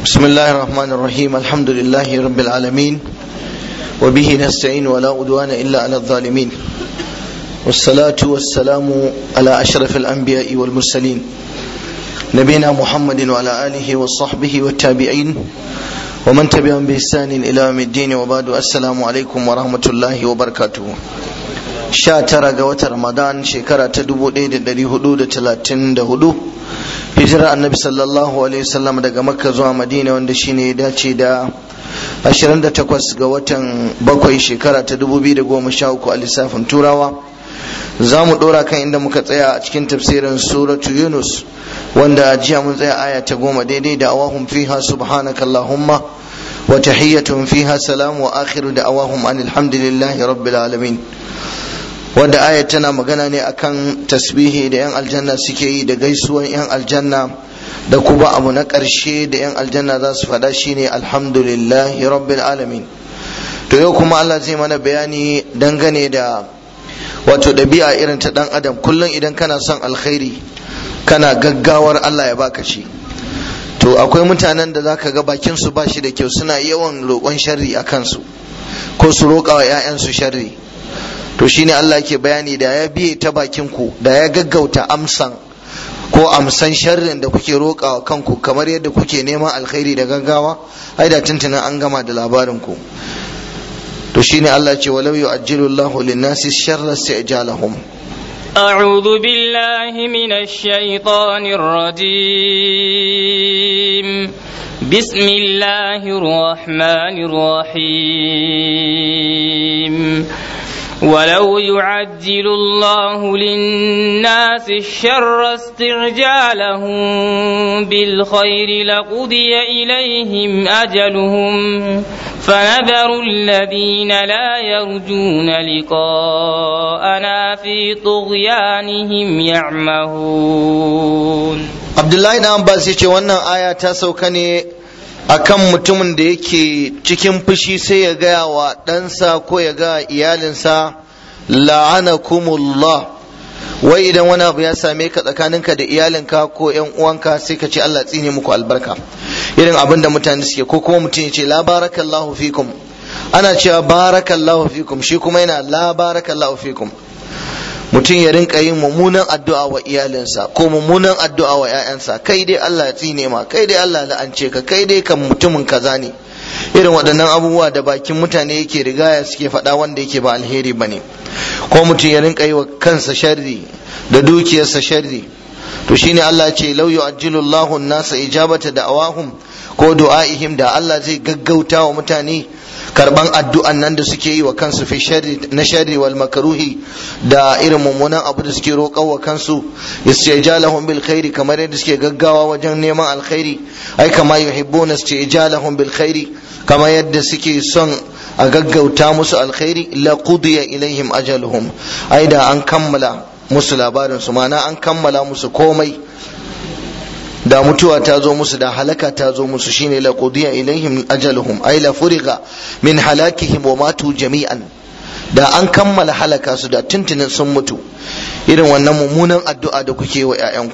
بسم الله الرحمن الرحيم الحمد لله رب العالمين وبه نستعين ولا عدوان إلا على الظالمين والصلاة والسلام على أشرف الأنبياء والمرسلين نبينا محمد وعلى آله وصحبه والتابعين ومن تبعهم بإحسان إلى يوم الدين وبعد السلام عليكم ورحمة الله وبركاته sha tara ga watan ramadan shekara ta dubu ɗaya da ɗari hudu da talatin da hudu hijira annabi sallallahu alaihi wasallam daga makka zuwa madina wanda shine ya dace da ashirin da takwas ga watan bakwai shekara ta dubu biyu da goma sha uku a lissafin turawa za mu ɗora kan inda muka tsaya a cikin tafsirin suratu yunus wanda jiya mun tsaya aya ta goma daidai da awahum fiha subhanakallahumma wa tahiyyatun fiha salam wa akhiru da awahum anil hamdulillahi rabbil alamin wanda ayat tana magana ne akan tasbihi da yan aljanna suke yi da gaisuwan yan aljanna da kuma abu na ƙarshe da yan aljanna za su faɗa shine alhamdulillahi rabbil alamin to yau kuma Allah zai mana bayani dangane da wato ɗabi'a irin ta ɗan adam kullum idan kana son alkhairi kana gaggawar Allah ya baka shi to akwai mutanen da zaka ga bakin su ba shi da kyau suna yawan roƙon sharri a kansu ko su roƙa wa 'ya'yansu sharri to shine Allah yake bayani da ya biye ta bakin ku da ya gaggauta amsan ko amsan sharrin da kuke roƙawa kanku kamar yadda kuke neman alkhairi da gaggawa ai da tuntunan an gama da labarin ku to shine Allah ce walau yu'ajjilu Allahu lin-nasi sharra isti'jalahum أعوذ بالله من الشيطان الرجيم بسم الله الرحمن الرحيم ولو يعجل الله للناس الشر استعجالهم بالخير لقضي إليهم أجلهم فنذر الذين لا يرجون لقاءنا في طغيانهم يعمهون عبد الله بن عباس yace wannan aya ta sauka ne akan mutumin da yake cikin fushi sai ya gaya wa ɗansa ko ya ga iyalinsa la'anakumullah wai idan wani abu ya same ka tsakaninka da iyalinka ko yan uwanka sai ka ce Allah tsine muku albarka irin abin da mutane suke ko kuma mutum ya ce la barakallahu fikum ana cewa barakallahu fikum shi kuma yana la barakallahu fikum mutum ya rinka yin mummunan addu'a wa iyalinsa ko mummunan addu'a wa 'ya'yansa kai dai Allah ya tsine ma kai dai Allah la'ance ka kai dai kan mutumin kaza ne irin waɗannan abubuwa da bakin mutane yake rigaya suke faɗa wanda yake ba alheri bane ko mutum ya rinka yi wa kansa sharri da dukiyarsa sharri to shine Allah ya ce law yu'ajjilu Allahu an-nasa ijabata da'awahum ko du'aihim da Allah zai gaggauta wa mutane karban addu'an nan da suke yi wa kansu fi sharri na sharri wal makruhi da irin mummunan abu da suke roƙa wa kansu istijalahum bil khairi kamar yadda suke gaggawa wajen neman alkhairi ai kama yuhibbuna istijalahum bil khairi kamar yadda suke son a gaggauta musu alkhairi la qudiya ilaihim ajaluhum ai da an kammala musu labarin su ma'ana an kammala musu komai da mutuwa ta zo musu da halaka ta zo musu shine la qudiya ilaihim ajaluhum ay la furiga min halakihim wa matu jami'an da an kammala halaka su da tuntunin sun mutu irin wannan mummunan addu'a da kuke wa ƴaƴanku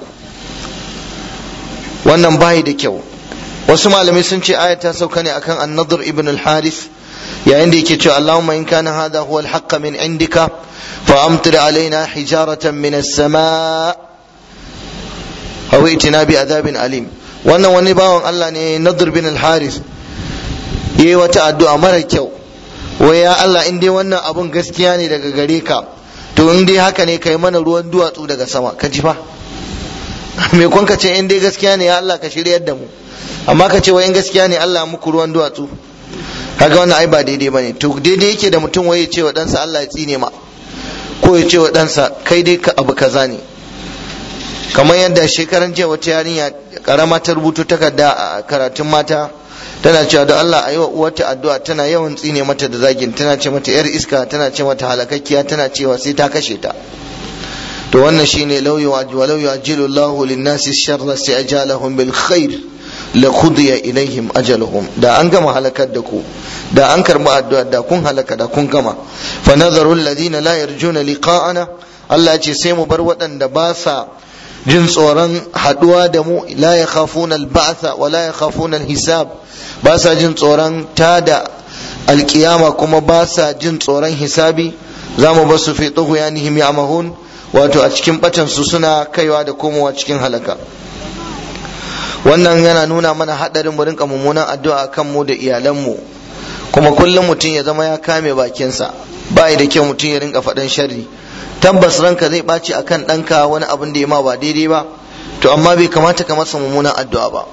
wannan bai da kyau wasu malamai sun ce aya ta sauka ne akan an-nadr ibn al-harith yayin da yake cewa Allahumma in kana hadha huwa al-haqq min indika fa amtir alaina hijaratan min as-sama' aw itina bi adabin alim wannan wani bawan Allah ne Nadir bin al-Haris yayi wata addu'a mara kyau wai ya Allah in dai wannan abun gaskiya ne daga gare ka to in dai haka ne kai mana ruwan duwatsu daga sama ka ji fa me kun ka ce in dai gaskiya ne ya Allah ka shiryar da mu amma ka ce wai in gaskiya ne Allah muku ruwan duwatsu kaga wannan ai ba daidai bane to daidai yake da mutum wai ya ce wa ɗansa Allah ya tsine ma ko ya ce wa ɗansa kai dai ka abu kaza ne kamar yadda shekaran jiya wata yarinya karama ta rubuto takarda a karatun mata tana cewa da Allah a yi wa uwarta addu'a tana yawan tsine mata da zagin tana ce mata yar iska tana ce mata halakakkiya tana cewa sai ta kashe ta to wannan shine law walau yu'ajjilu Allahu lin-nasi sharra si'jalahum bil khair la qudiya ilaihim ajaluhum da an gama halakar da ku da an karbi addu'a da kun halaka da kun gama fa nadharu alladhina la yarjuna liqa'ana Allah ya ce sai mu bar waɗanda ba sa jin tsoron haduwa da mu la yakhafuna al-ba'tha wa la yakhafuna al-hisab ba sa jin tsoron tada alkiyama kuma ba sa jin tsoron hisabi za mu basu fi tughyanihim ya'mahun wato a cikin batan su suna kaiwa da komowa cikin halaka wannan yana nuna mana hadarin mu rinka mummunan addu'a kan mu da iyalan mu kuma kullum mutum ya zama ya kame bakinsa ba da kyau mutum ya rinka faɗan sharri tabbas ranka zai ɓaci akan ɗanka wani abin da ya ma ba daidai ba to amma bai kamata ka masa mummunan addu'a ba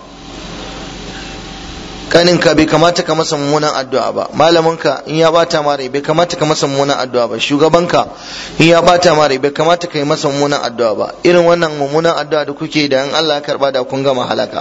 kaninka bai kamata ka masa mummunan addu'a ba malaminka in ya bata ma rai bai kamata ka masa mummunan addu'a ba shugabanka in ya bata ma rai bai kamata ka yi masa mummunan addu'a ba irin wannan mummunan addu'a da kuke da in Allah ya karba da kun gama halaka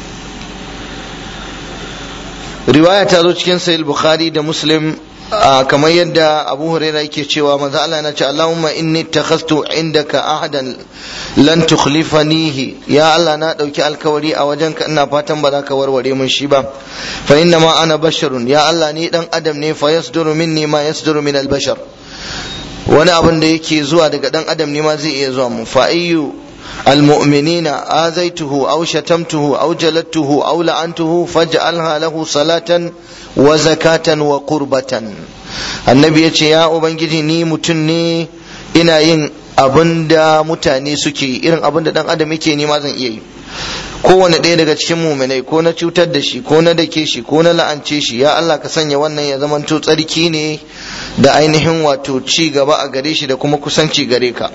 riwaya ta zo cikin sahih bukhari da muslim kamar yadda abu huraira yake cewa manzo Allah yana ce Allahumma inni takhastu indaka ahadan lan tukhlifanihi ya Allah na dauki alkawari a wajenka ina fatan ba za ka warware mun shi ba fa inna ma ana basharun ya Allah ni dan adam ne fa yasduru minni ma yasduru min albashar wani abin da yake zuwa daga dan adam ne ma zai iya zuwa mu fa ayyu المؤمنين آذيته أو شتمته أو جلدته أو لعنته فاجعلها له صلاة وزكاة وقربة النبي يقول يا أبنجي ني متني ina yin abin da mutane suke irin abin da dan adam yake nema zan iya yi kowane ɗaya daga cikin muminai ko na cutar da shi ko na dake shi ko na la'ance shi ya Allah ka sanya wannan ya zamanto tsarki ne da ainihin wato ci gaba a gare shi da kuma kusanci gare ka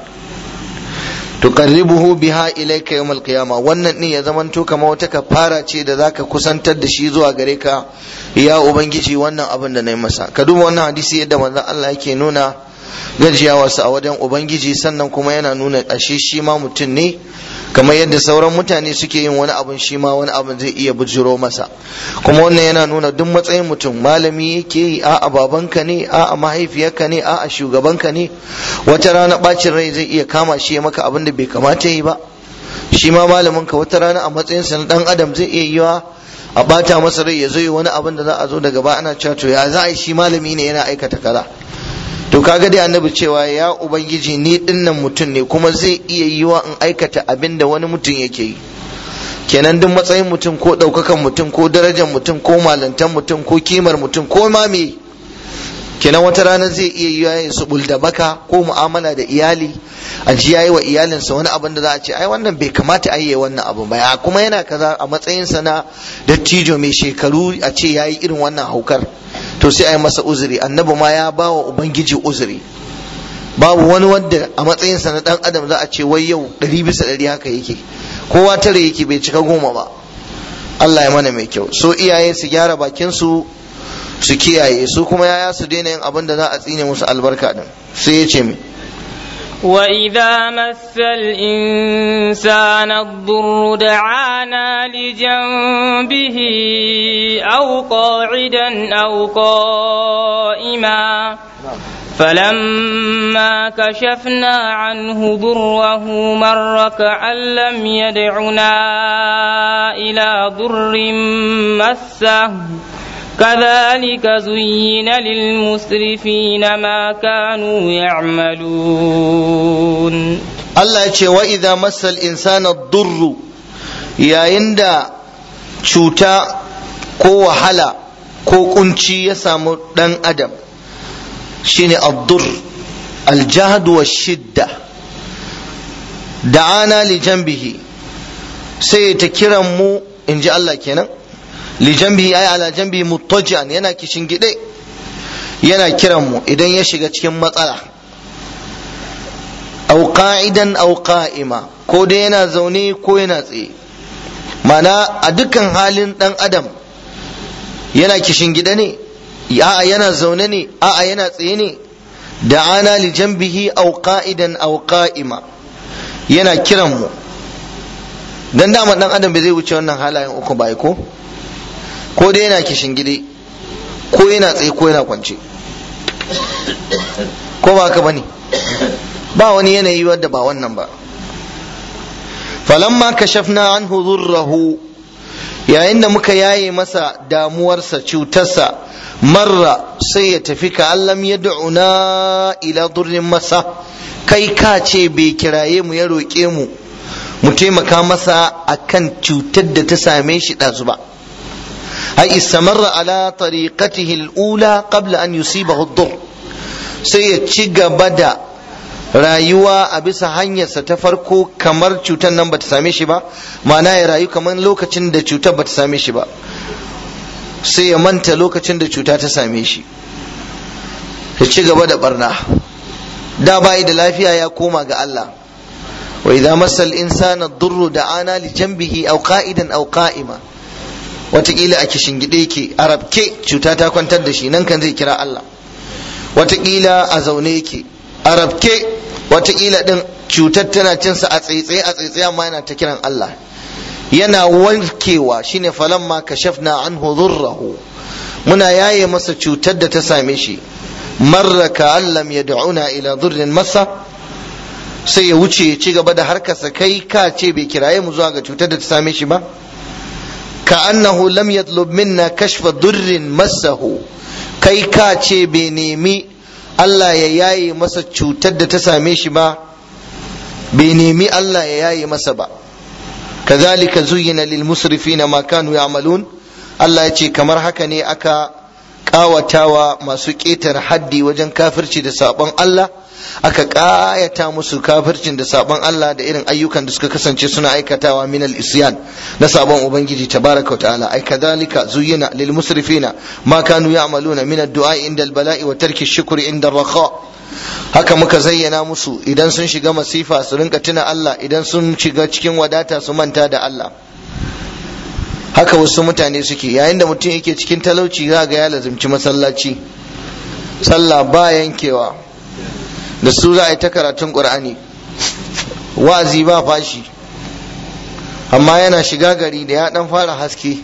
tuqarribuhu biha ilayka yawm alqiyama wannan din ya zamanto kamar wata kafara ce da zaka kusantar da shi zuwa gare ka ya ubangiji wannan abin da nayi masa ka duba wannan hadisi yadda manzon Allah yake nuna gajiyawarsa a wajen ubangiji sannan kuma yana nuna ashe shi ma mutum ne kamar yadda sauran mutane suke yin wani abun shi ma wani abun zai iya bujiro masa kuma wannan yana nuna duk matsayin mutum malami yake yi a'a babanka ne a'a mahaifiyarka ne a'a shugabanka ne wata rana bacin rai zai iya kama shi ya maka abin da bai kamata yi ba shi ma malamin ka wata rana a matsayinsa na dan adam zai iya yiwa a bata masa rai ya zo yi wani abin da za a zo daga ba ana cewa to ya za a yi shi malami ne yana aikata kaza to kaga dai annabi cewa ya ubangiji ni dinnan mutum ne kuma zai iya yiwa in aikata abin da wani mutum yake yi kenan duk matsayin mutum ko ɗaukakan mutum ko darajar mutum ko malantan mutum ko kimar mutum ko ma me kenan wata rana zai iya yiwa ya su da baka ko mu'amala da iyali a ji yayi wa iyalinsa wani abin da za a ce ai wannan bai kamata a yi wannan abu ba kuma yana kaza a matsayinsa na dattijo mai shekaru a ce yayi irin wannan haukar to sai a yi masa uzuri annabi ma ya ba wa ubangiji uzuri babu wani wanda a matsayinsa na dan adam za a ce wai yau ɗari bisa ɗari haka yake kowa tare yake bai cika goma ba Allah ya mana mai kyau so iyaye su gyara bakin su su kiyaye su kuma yaya su daina yin abin da za a tsine musu albarka din sai ya ce mai وإذا مس الإنسان الضر دعانا لجنبه أو قاعدا أو قائما فلما كشفنا عنه ضره مر كأن لم يدعنا إلى ضر مسه كذلك زين للمسرفين ما كانوا يعملون الله يقول وإذا مس الإنسان الضر يا يندا cuta ko wahala ko kunci ya samu ɗan adam shine addur aljahd wa shidda da'ana li janbihi sai ta kiran mu in ji Allah kenan li janbihi ay ala janbihi muttaji'an yana kishin gide yana kiran mu idan ya shiga cikin matsala aw qa'idan aw qa'ima ko dai yana zaune ko yana tsaye mana a dukkan halin dan adam yana kishin gida ne a'a yana zaune ne a'a yana tsaye ne da ana li janbihi aw qa'idan aw qa'ima yana kiran mu dan dama dan adam bai zai wuce wannan halayen uku ba ko ko dai yana kishin gide ko yana tsaye ko yana kwance ko ba haka bane ba wani yanayi wadda ba wannan ba falamma kashafna anhu dhurrahu yayin da muka yaye masa damuwarsa cutarsa marra sai ya tafi ka allam ya da'una ila durrin masa kai ka ce bai kiraye mu ya roƙe mu mu taimaka masa akan cutar da ta same shi ɗazu ba ai istamarra ala tariqatihi al-ula qabla an yusibahu ad sai ya ci gaba da rayuwa a bisa hanyarsa ta farko kamar cutar nan bata same shi ba ma'ana ya rayu kamar lokacin da cutar bata same shi ba sai ya manta lokacin da cuta ta same shi ya ci gaba da barna da bai da lafiya ya koma ga Allah wa idza masal insana durru da'ana li janbihi aw qa'idan aw qa'ima watakila a kishingide yake a rabke cuta ta kwantar da shi nan kan zai kira Allah watakila a zaune yake a rabke watakila din cutar tana cinsa a tsaitsaye a tsaitsaye amma yana ta kiran Allah yana warkewa shine falamma kashafna anhu dhurrahu muna yaye masa cutar da ta same shi marra ka allam yad'una ila dhurrin masa sai ya wuce ya ci gaba da harkarsa kai ka ce bai kiraye mu zuwa ga cutar da ta same shi ba ka annahu lam yatlub minna kashfa dhurrin massahu kai ka ce bai nemi Allah ya yaye masa cutar da ta same shi ba bai nemi Allah ya yaye masa ba kazalika zuyyina lil musrifina ma kanu ya'malun Allah ya ce kamar haka ne aka kawatawa masu ƙetare haddi wajen kafirci da sabon Allah aka ƙayata musu kafircin da sabon Allah da irin ayyukan da suka kasance suna aikatawa min al-isyan na sabon ubangiji tabaraka ta'ala ai kadhalika zuyyina lil musrifina ma kanu ya'maluna min ad-du'a inda al-bala'i wa tarki shukri inda ar-raha haka muka zayyana musu idan sun shiga masifa su rinka tuna Allah idan sun shiga cikin wadata su manta da Allah haka wasu mutane suke yayin da mutum yake cikin talauci za ga ya lazimci masallaci sallah ba yankewa da su za a yi ta karatun ƙur'ani wa'azi ba fashi amma yana shiga gari da ya dan fara haske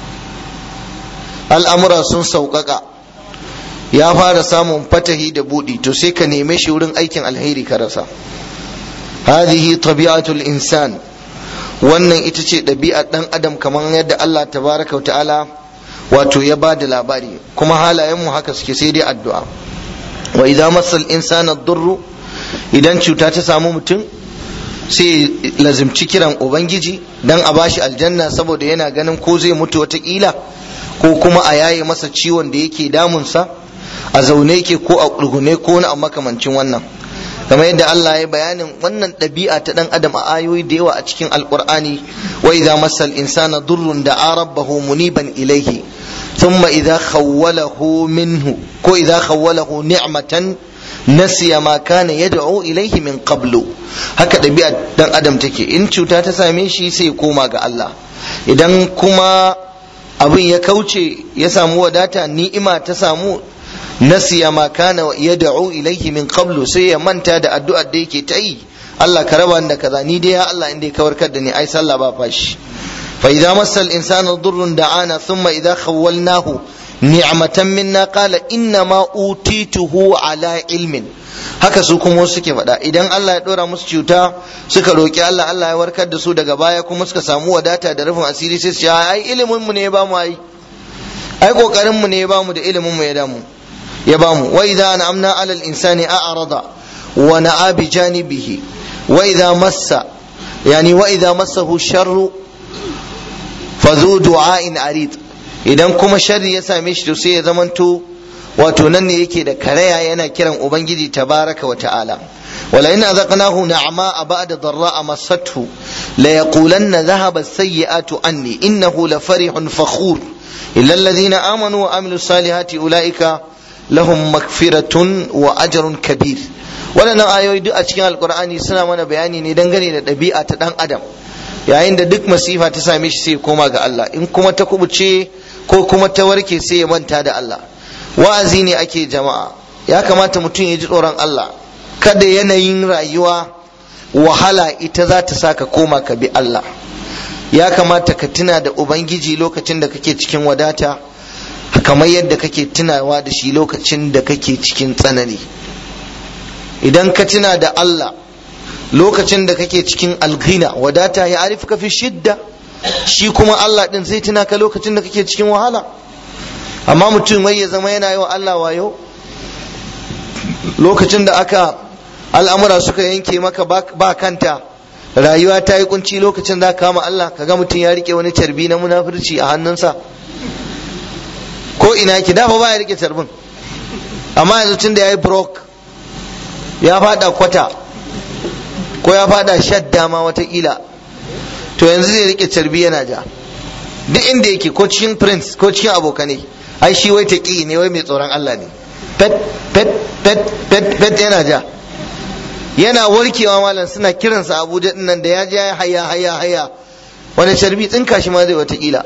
al'amura sun sauƙaƙa ya fara samun fatahi da buɗi to sai ka neme shi wurin aikin alheri ka rasa hadihi tabi'atul insan wannan ita ce ɗabi'ar ɗan adam kamar yadda Allah tabaraka wa ta'ala wato ya ba da labari kuma halayenmu haka suke sai dai addu'a wa idan masal insana durru idan cuta ta samu mutum sai lazimci kiran ubangiji dan a bashi aljanna saboda yana ganin ko zai mutu watakila ko kuma a yaye masa ciwon da yake damunsa a zaune yake ko a ƙurgune ko na makamancin wannan kamar yadda Allah ya bayanin wannan ɗabi'a ta ɗan adam a ayoyi da yawa a cikin alƙur'ani wa idza masal insana durrun da rabbahu muniban ilaihi thumma idza khawwalahu minhu ko idza khawwalahu ni'matan nasiya ma kana yad'u ilaihi min qablu haka ɗabi'a ɗan adam take in cuta ta same shi sai ya koma ga Allah idan kuma abin ya kauce ya samu wadata ni'ima ta samu nasiya ma kana yad'u ilaihi min qablu sai ya manta da addu'ar da yake ta yi Allah ka raba da kaza ni dai ya Allah inda ka warkar da ni ai sallah ba fashi fa idza massal insana durrun da'ana thumma idza khawwalnahu ni'matan minna qala inna ma utituhu ala ilmin haka su kuma suke faɗa idan Allah ya ɗora musu cuta suka roƙi Allah Allah ya warkar da su daga baya kuma suka samu wadata da rufin asiri sai su ce ai ilimin mu ne ya bamu ai ai kokarin mu ne ya bamu da ilimin mu ya damu ya bamu wa idza an'amna 'ala al-insani a'rada wa na'a bi janibihi wa idza massa yani wa idza massahu sharru fa zu du'a'in arid idan kuma sharri ya same shi to sai ya zamanto wato nan ne yake da karaya yana kiran ubangiji tabaraka wa ta'ala wala in azaqnahu na'ma ba'da dharra'a massathu la yaqulanna dhahaba as-sayyi'atu anni innahu la farihun fakhur illa alladhina amanu wa amilu salihati ulaika lahum magfiratun wa ajrun kabir waɗannan ayoyi duk a cikin alkur'ani suna mana bayani ne dangane da ɗabi'a ta ɗan adam yayin da duk masifa ta same shi sai ya koma ga Allah in kuma ta kubuce ko kuma ta warke sai ya manta da Allah wa'azi ne ake jama'a ya kamata mutum ya ji tsoron Allah kada yanayin rayuwa wahala ita za ta sa ka koma ka bi Allah ya kamata ka tuna da ubangiji lokacin da kake cikin wadata kamar yadda kake tunawa da shi lokacin da kake cikin tsanani idan ka tuna da Allah lokacin da kake cikin alghina wadata ya arifka fi shidda shi kuma Allah din zai tuna ka lokacin da kake cikin wahala amma mutum wai ya zama yana yi wa Allah wayo lokacin da aka al'amura suka yanke maka ba kanta rayuwa ta yi kunci lokacin za ka kama Allah ka ga mutum ya rike wani carbi na munafurci a hannunsa ko ina ki dafa ba ya rike carbin amma yanzu tun da ya yi brok ya fada kwata ko ya fada shadda ma watakila to yanzu zai rike carbi yana ja duk inda yake ko cikin prince ko cikin abokanai ai shi wai taƙi ne wai mai tsoron Allah ne pet pet pet pet pet yana ja yana warkewa malam suna kiransa Abuja din nan da ya ja haya haya haya wani carbi tsinka shi ma zai watakila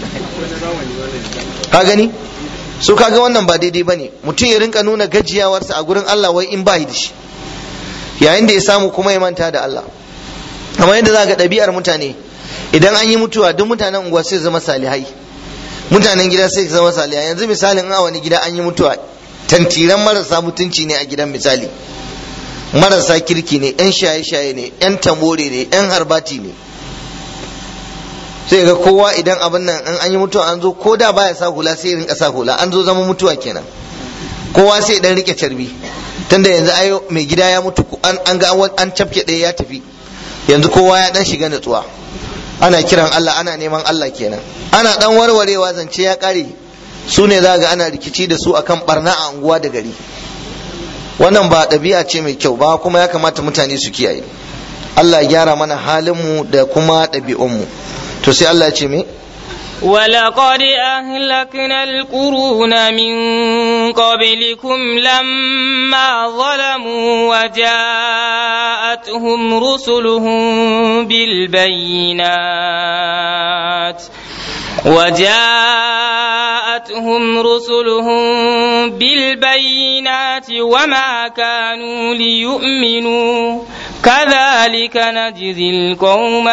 ka gani so kaga wannan ba daidai bane mutum ya rinka nuna gajiyawarsa a gurin Allah wai in ba da shi yayin da ya samu kuma ya manta da Allah kamar yadda za ga ɗabi'ar mutane idan an yi mutuwa duk mutanen unguwa sai zama salihai mutanen gida sai zama salihai yanzu misalin a wani gida an yi mutuwa tantiran marasa mutunci ne a gidan misali marasa kirki ne yan shaye-shaye ne yan tamore ne yan harbati ne sai ga kowa idan abin nan an yi mutuwa an zo ko da baya sa hula sai rinka sa hula an zo zama mutuwa kenan kowa sai dan rike carbi tunda yanzu ayo mai gida ya mutu an ga an cafke ɗaya ya tafi yanzu kowa ya dan shiga natsuwa ana kiran Allah ana neman Allah kenan ana dan warwarewa zance ya kare su ne za ga ana rikici da su akan barna a unguwa da gari wannan ba ɗabi'a ce mai kyau ba kuma ya kamata mutane su kiyaye Allah ya gyara mana halinmu da kuma ɗabi'unmu to sai Allah ya ce me ولقد أهلكنا القرون من قبلكم لما ظلموا وجاءتهم رسلهم بالبينات وجاءتهم رسلهم بالبينات وما كانوا ليؤمنوا كذلك نجزي القوم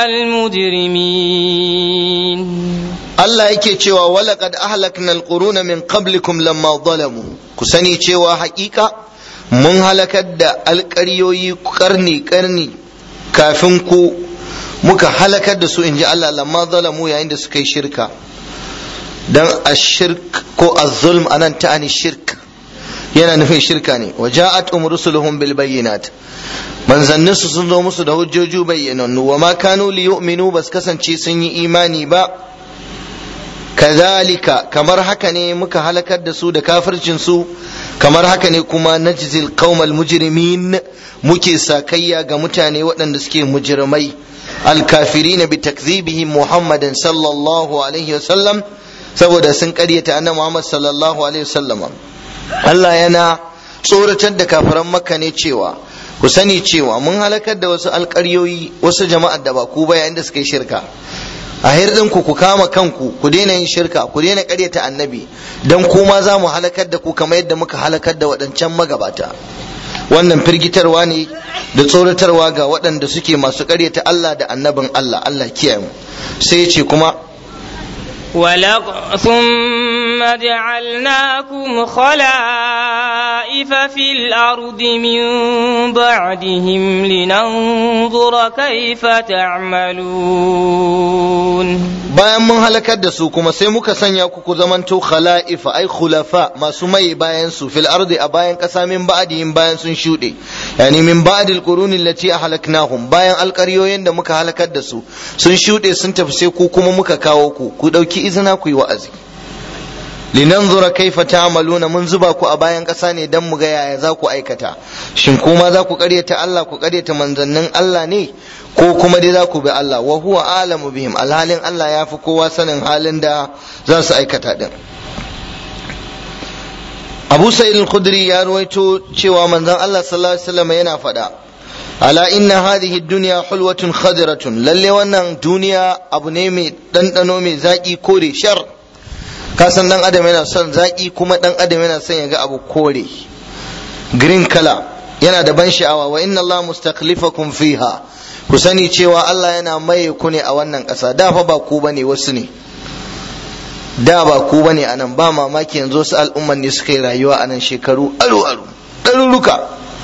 المجرمين Allah yake cewa walaqad ahlakna alquruna min qablikum lamma zalamu ku sani cewa hakika mun halakar da alƙaryoyi karni karni kafin ku muka halakar da su inji Allah lamma zalamu yayin da suka yi shirka dan ashirk ko az-zulm anan ta'ani shirk yana nufin shirka ne wa ja'at um rusuluhum bil bayyinat manzannin su sun zo musu da hujjoji bayyanannu wa ma kanu li yu'minu bas kasance sun yi imani ba kazalika kamar haka ne muka halakar da su da kafircin su kamar haka ne kuma najzil qaumal mujrimin muke sakayya ga mutane waɗanda suke mujrimai alkafirina bi takdhibihim muhammadin sallallahu alaihi wasallam saboda sun ƙaryata annabi muhammad sallallahu alaihi wasallam Allah yana tsoratar da kafiran makka ne cewa ku sani cewa mun halakar da wasu alƙaryoyi wasu jama'ar da ba ku ba yayin da suka yi shirka a hirdin ku ku kama kanku ku daina yin shirka ku daina ƙaryata annabi dan kuma za mu halakar da ku kamar yadda muka halakar da waɗancan magabata wannan firgitarwa ne da tsoratarwa ga waɗanda suke masu ƙaryata Allah da annabin Allah Allah kiyaye mu sai ya ce kuma ولق ثم جعلناكم خلائف في الأرض من بعدهم لننظر كيف تعملون bayan mun halakar da su kuma sai muka sanya ku ku zamanto khala'ifa ai khulafa masu mai bayan su fil ardi a bayan kasa min ba'dihim bayan sun shuɗe yani min ba'dil quruni allati ahlaknahum bayan alƙaryoyin da muka halakar da su sun shuɗe sun tafi sai ku kuma muka kawo ku ku ɗauki izina ku yi wa'azi linanzura kaifa ta'maluna mun zuba ku a bayan ƙasa ne dan mu ga yaya za ku aikata shin kuma za ku ƙaryata Allah ku ƙaryata manzannin Allah ne ko kuma dai za ku bi Allah wa huwa alamu bihim alhalin Allah ya fi kowa sanin halin da za su aikata din Abu Sa'id al-Khudri ya ruwaito cewa manzon Allah sallallahu alaihi wasallam yana faɗa ala inna hadhihi dunya hulwatun khadiratun lalle wannan duniya abu ne mai ɗanɗano mai zaƙi kore shar ka san dan adam yana son zaƙi kuma dan adam yana son ya ga abu kore green color yana da ban sha'awa wa inna Allah mustaqlifakum fiha ku sani cewa Allah yana maye ku ne a wannan ƙasa da fa ba ku bane wasu ne da ba ku bane anan ba mamaki yanzu wasu al'umman ne suka yi rayuwa anan shekaru aru aru ɗaruruka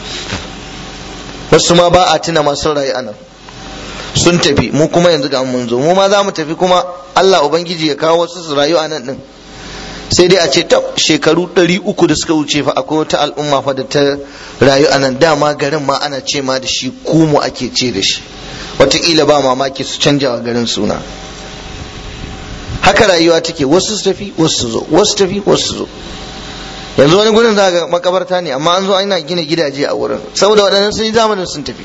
wasu ma ba a tuna masu rayu anan sun tafi mu kuma yanzu ga mun zo mu ma za mu tafi kuma Allah ubangiji ya kawo wasu su rayu anan din sai dai a ce ta shekaru ɗari uku da suka wuce fa akwai wata al'umma fa da ta rayu anan dama garin ma ana ce ma da shi kumu ake ce da shi wataƙila ba mamaki su canja wa garin suna haka rayuwa take wasu su tafi wasu su zo wasu tafi wasu su zo yanzu wani gurin za ga makabarta ne amma an zo ana gina gidaje a wurin saboda waɗannan sun yi zamanin sun tafi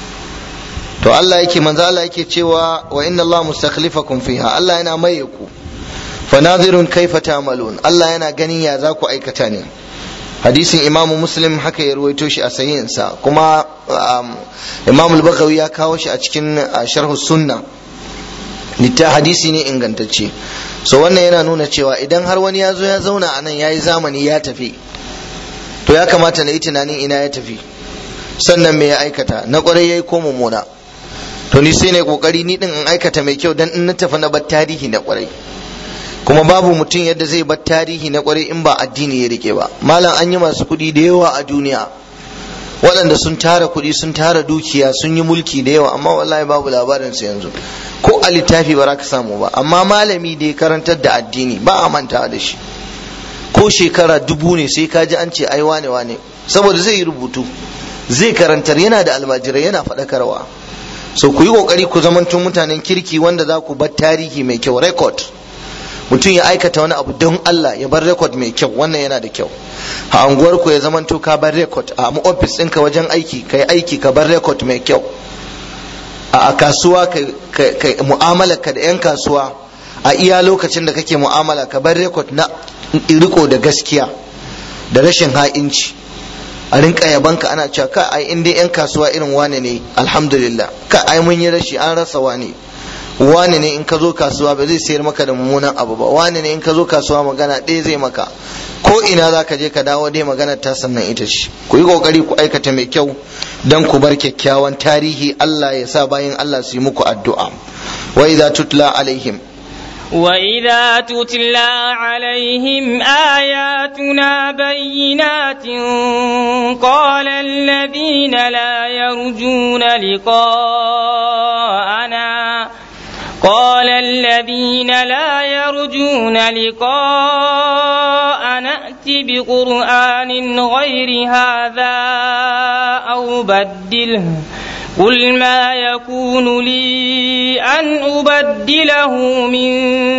to Allah yake manzo Allah yake cewa wa inna Allah mustakhlifakum fiha Allah yana maye ku fa nadhirun kaifa ta'malun Allah yana ganin ya za ku aikata ne hadisin imamu muslim haka ya ruwaito shi a sahihinsa kuma imamu al ya kawo shi a cikin sharhu sunna litta hadisi ne ingantacce so wannan yana nuna cewa idan har wani ya zo ya zauna a nan ya yi zamani ya tafi to ya kamata na yi tunanin ina ya tafi sannan me ya aikata na kwarai ya yi ko mummuna to ni sai ne kokari ni din in aikata mai kyau dan in na tafi na bar tarihi na kwarai kuma babu mutum yadda zai bar tarihi na kwarai in ba addini ya rike ba malam an yi masu kuɗi da yawa a duniya waɗanda sun tara kuɗi sun tara dukiya sun yi mulki da yawa amma wallahi babu labarin su yanzu ko a littafi ba za ka samu ba amma malami da ya karantar da addini ba a mantawa da shi ko shekara dubu ne sai ka ji an ce ai wane wane saboda zai yi rubutu zai karantar yana da almajirai yana faɗakarwa so ku yi ƙoƙari ku zamantun mutanen kirki wanda za ku bar tarihi mai kyau record mutum ya aikata wani abu don Allah ya bar rekod mai kyau wannan yana da kyau a anguwar ku ya zamanto ka bar rekod a ofis ɗinka wajen aiki ka yi aiki ka bar rekod mai kyau a kasuwa ka mu'amala ka da 'yan kasuwa a iya lokacin da kake mu'amala ka bar rekod na riko da gaskiya da rashin ha'inci a rinka yabanka ana cewa ka ai in dai 'yan kasuwa irin wane ne alhamdulillah ka ai mun yi rashi an rasa wane wane ne in ka zo kasuwa ba zai sayar maka da mummunan abu ba wane ne in ka zo kasuwa magana ɗaya zai maka ko ina za ka je ka dawo dai magana ta sannan ita ce ku yi kokari ku aikata mai kyau dan ku bar kyakkyawan tarihi Allah ya sa bayan Allah su yi muku addu'a wa idza tutla alaihim وإذا تتلى عليهم آياتنا بينات قال الذين لا يرجون لقاءنا قال الذين لا يرجون لقاء نأت بقرآن غير هذا أو بدله قل ما يكون لي أن أبدله من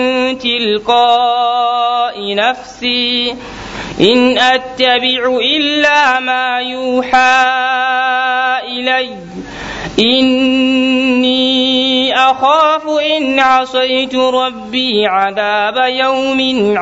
تلقاء نفسي إن أتبع إلا ما يوحى إلي إني أخاف إن عصيت ربي عذاب يوم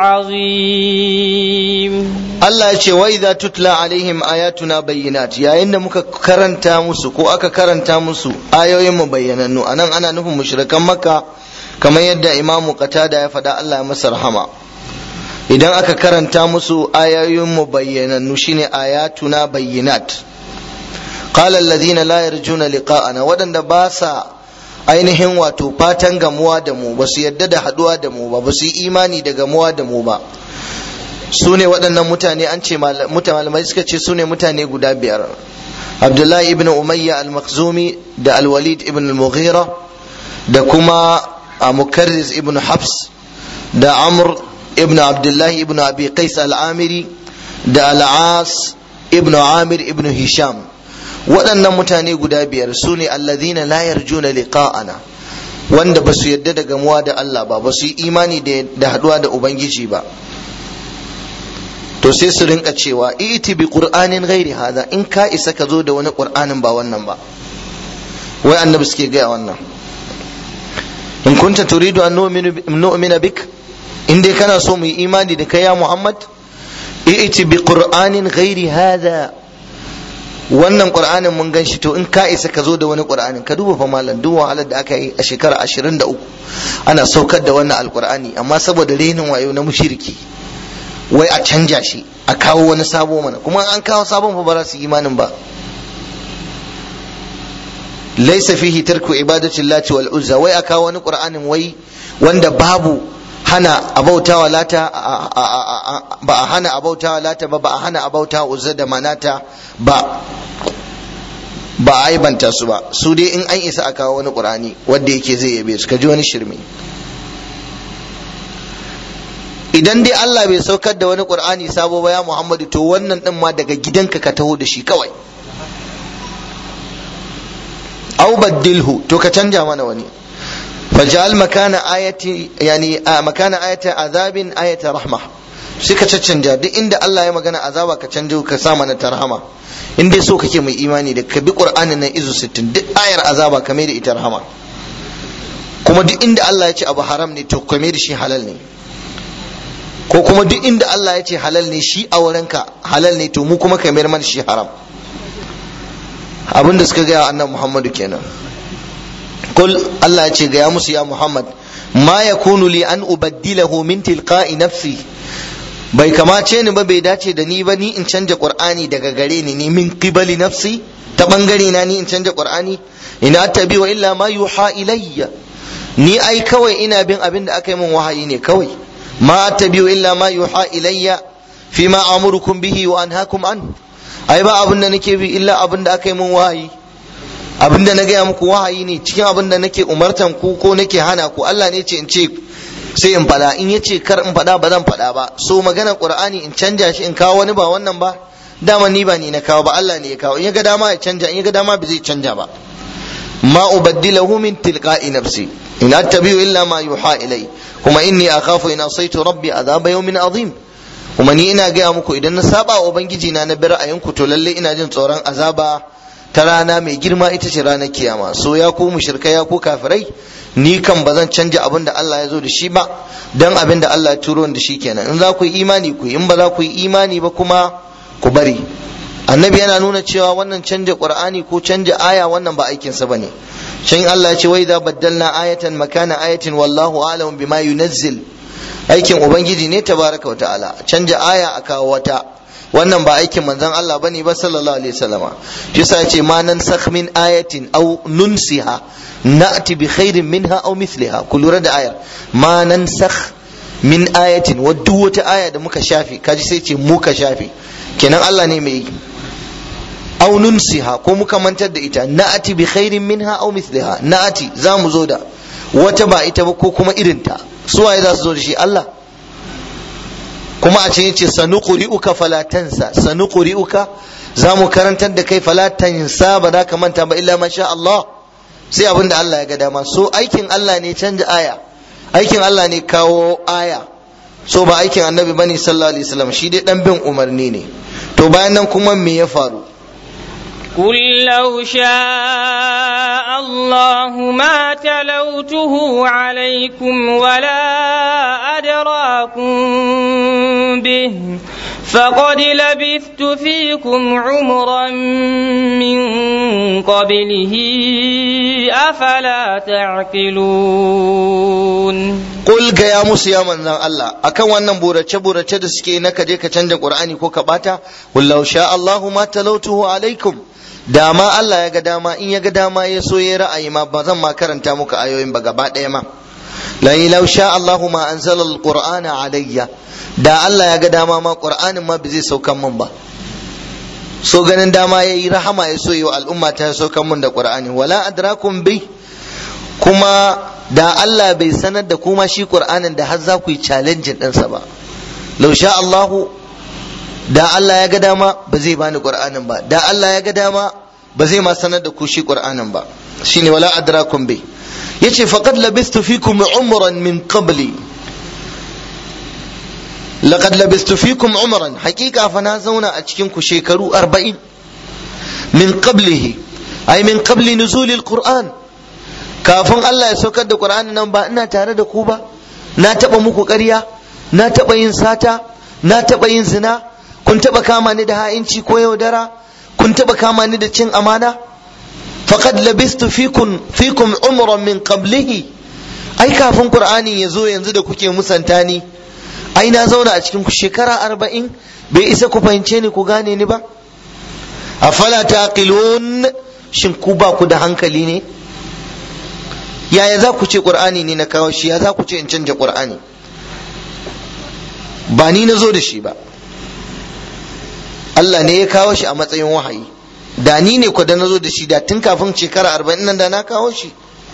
عظيم Allah ya ce wa idza tutla alaihim ayatuna bayyinat yayin da muka karanta musu ko aka karanta musu ayoyin mu bayyanannu anan ana nufin mushrikan makka kamar yadda imamu qatada ya faɗa Allah ya masa rahama idan aka karanta musu ayoyin mu bayyanannu shine ayatuna bayyinat qala alladhina la yarjuna liqa'ana wadanda ba sa ainihin wato fatan gamuwa da mu ba su yadda da haduwa da mu ba ba su yi imani da gamuwa da mu ba su ne waɗannan mutane an ce malamai suka ce su ne mutane guda biyar abdullahi ibn umayya al-makhzumi da al-walid ibn al-mughira da kuma mukarris ibn habs da amr ibn abdullahi ibn abi qais al-amiri da al-as ibn amir ibn hisham waɗannan mutane guda biyar su ne alladhina la yarjuna liqa'ana wanda ba su yadda da gamuwa da Allah ba ba su yi imani da haduwa da ubangiji ba to sai su rinka cewa iti bi qur'anin ghairi hada in ka isa ka zo da wani qur'anin ba wannan ba wai annabi suke gaya wannan in kunta turidu an nu'mina bik in dai kana so mu yi imani da kai ya muhammad iti bi qur'anin ghairi hada wannan qur'anin mun gan shi to in ka isa ka zo da wani qur'anin ka duba fa malam duk wahalar da aka yi a shekara 23 ana saukar da wannan alqur'ani amma saboda renin wayo na mushriki wai a canja shi a kawo wani sabo mana kuma an kawo sabon fa ba za su imanin ba laisa fihi tarku ibadati lati wal uzza wai a kawo wani qur'anin wai wanda babu hana abautawa lata ba a hana abautawa lata ba ba a hana abautawa uzza da manata ba ba a aibanta su ba su dai in an isa a kawo wani qur'ani wanda yake zai yabe su ka ji wani shirme idan dai Allah bai saukar da wani Qur'ani sabo ba ya Muhammadu to wannan din ma daga gidanka ka taho da shi kawai aw baddilhu to ka canja mana wani faj'al makana ayati yani makana ayati azabin ayata rahma sai ka caccanja duk inda Allah ya magana azaba ka canjo ka sa mana ta rahama in dai so kake mai imani da ka bi qur'anin nan izu 60 duk ayar azaba ka mai da ita rahama kuma duk inda Allah ya ce abu haram ne to ka mai da shi halal ne ko kuma duk inda Allah ya ce halal ne shi a wurinka halal ne to mu kuma ka mayar mana shi haram abin da suka gaya annabi Muhammadu kenan kul Allah ya ce gaya musu ya Muhammad ma yakunu li an ubaddilahu min tilqa'i nafsi bai kamace ni ba bai dace da ni ba ni in canja qur'ani daga gare ni ni min qibali nafsi ta bangare na ni in canja qur'ani ina tabi wa illa ma yuha ilayya ni ai kawai ina bin abin da aka yi min wahayi ne kawai ma tabi wa illa ma yuha ilayya fi ma amurukum bihi wa anhaakum an ai ba abin da nake bi illa abin da aka yi min wahayi abin da na gaya muku wahayi ne cikin abin da nake umartan ku ko nake hana ku Allah ne ce in ce sai in faɗa in yace kar in faɗa ba zan faɗa ba so maganar qur'ani in canja shi in kawo wani ba wannan ba dama ni ba ni na kawo ba Allah ne ya kawo in ya ga dama ya canja in ya ga dama ba zai canja ba ma ubaddilahu min tilqa'i nafsi in attabi'u illa ma yuha ilai kuma inni akhafu in asaitu rabbi adhaba yawmin azim kuma ni ina gaya muku idan na saba wa ubangiji na na bi ra'ayinku to lalle ina jin tsoron azaba ta rana mai girma ita ce ranar kiyama so ya ku mushrikai ya ku kafirai ni kan ba zan canja abin da Allah ya zo da shi ba dan abin da Allah ya turo da shi kenan in za ku yi imani ku in ba za ku yi imani ba kuma ku bari annabi yana nuna cewa wannan canja qur'ani ko canja aya wannan ba aikin sa bane can Allah ya ce wai idza baddalna ayatan makana ayatin wallahu a'lamu bima yunazzil aikin ubangiji ne tabaraka wa ta'ala canja aya a kawo wata wannan ba aikin manzon Allah bane ba sallallahu alaihi wasallama shi yasa yace ma nan sakh min ayatin aw nunsiha na'ti bi khairin minha aw mithliha ku lura da ayar ma nan sakh min ayatin wa duk wata aya da muka shafe kaji sai ce muka shafe kenan Allah ne mai aw nunsiha ko muka mantar da ita na'ti bi khairin minha aw mithliha na'ti za mu zo da wata ba ita ba ko kuma irinta su waye za su zo da shi Allah kuma a ce yace sanuqri'uka fala tansa sanuqri'uka za mu karantar da kai fala tansa ba za ka manta ba illa masha Allah sai abin da Allah ya ga dama so aikin Allah ne canja aya aikin Allah ne kawo aya so ba aikin annabi bane sallallahu alaihi wasallam shi dai dan bin umarni ne to bayan nan kuma me ya faru قل لو شاء الله ما تلوته عليكم ولا أدراكم به فقد لبثت فيكم عمرا من قبله أفلا تعقلون Qul ga ya musu ya manzan Allah akan wannan burace burace da suke na kaje ka canja Qur'ani ko ka bata wallahu sha Allahu ma talautuhu alaikum dama Allah ya ga dama in ya ga dama ya so ya ra'ayi ma ba zan ma karanta muku ayoyin ba gaba ɗaya ma la law sha Allahu ma anzala alqur'ana alayya da Allah ya ga dama ma Qur'anin ma ba zai saukan mun ba so ganin dama yayi rahama ya so yi wa al'umma ta saukan mun da Qur'ani wala adrakum bi kuma da Allah bai sanar da kuma shi Qur'anin da har za ku yi challenge ɗinsa ba law sha Allahu da Allah ya ga dama ba zai bani Qur'anin ba da Allah ya ga dama ba zai ma sanar da ku shi Qur'anin ba shine wala adrakum bi yace faqad labistu fikum umran min qabli laqad labistu fikum umran haqiqa fa na zauna a cikin ku shekaru 40 min qablihi ay min qabli nuzul alquran kafin Allah ya saukar da Qur'ani nan ba ina tare da ku ba na taba muku ƙarya na taba yin sata na taba yin zina kun taba kama ni da ha'inci ko yaudara kun taba kama ni da cin amana faqad labistu fikum fikum umran min qablihi ai kafin Qur'ani ya zo yanzu da kuke musanta ni ai na zauna a cikin ku shekara arba'in bai isa ku fahimce ni ku gane ni ba afala taqilun shin ku ba ku da hankali ne yaya za ku ce qur'ani ne na kawo shi ya za ku ce in canja qur'ani ba ni na zo da shi ba Allah ne ya kawo shi a matsayin wahayi da ni ne ku da na zo da shi da tun kafin shekara arba'in nan da na kawo shi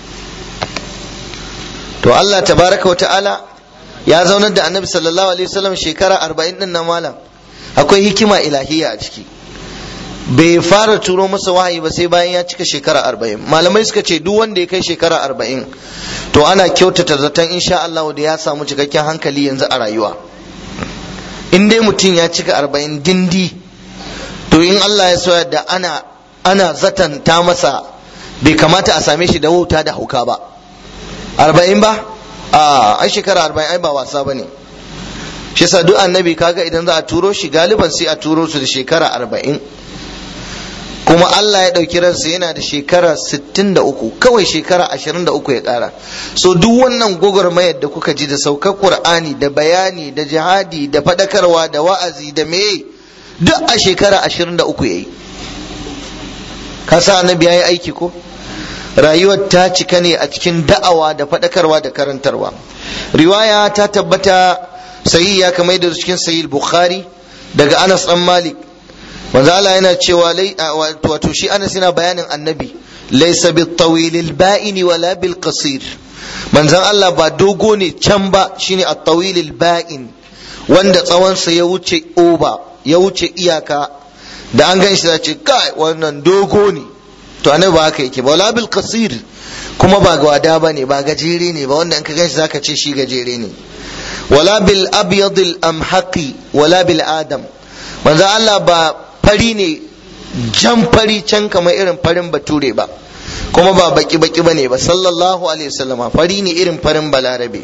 to Allah tabaraka wa ta'ala ya zaunar da annabi sallallahu alaihi wasallam shekara arba'in din na malam akwai hikima ilahiya a ciki bai fara turo masa wahayi ba sai bayan ya cika shekara arba'in malamai suka ce duk wanda ya kai shekara arba'in to ana kyautata zaton insha Allah da ya samu cikakken hankali yanzu a rayuwa in dai mutum ya cika arba'in dindi to in Allah ya soya da ana ana zatan ta masa bai kamata a same shi da wauta da hauka ba arba'in ba a ai shekara arba'in ai ba wasa ba ne shi yasa duk annabi kaga idan za a turo shi galiban sai a turo su da shekara arba'in kuma Allah ya ɗauki ransa yana da shekara 63 kawai shekara 23 ya ƙara so duk wannan gwagwarmayar da kuka ji da saukar Qur'ani da bayani da jihadi da faɗakarwa da wa'azi da meye duk a shekara 23 ya yi ka sa annabi ya yi aiki ko rayuwar ta cika ne a cikin da'awa da faɗakarwa da karantarwa riwaya ta tabbata sayi ya kamar da cikin sayi bukhari daga anas dan malik manzo Allah yana cewa wato shi Anas yana bayanin annabi laysa bit tawilil ba'ini wala bil qasir manzon Allah ba dogo ne can ba shine at tawilil ba'in wanda tsawonsa ya wuce oba ya wuce iyaka da an gan shi ce kai wannan dogo ne to annabi ba haka yake ba wala bil qasir kuma ba gwada ba ne ba gajere ne ba wanda in ka gan shi zaka ce shi gajere ne wala bil abyadil amhaqi wala bil adam manzon Allah ba fari ne jan fari can kamar irin farin bature ba kuma ba baki baki bane ba sallallahu alaihi wasallama fari ne irin farin balarabe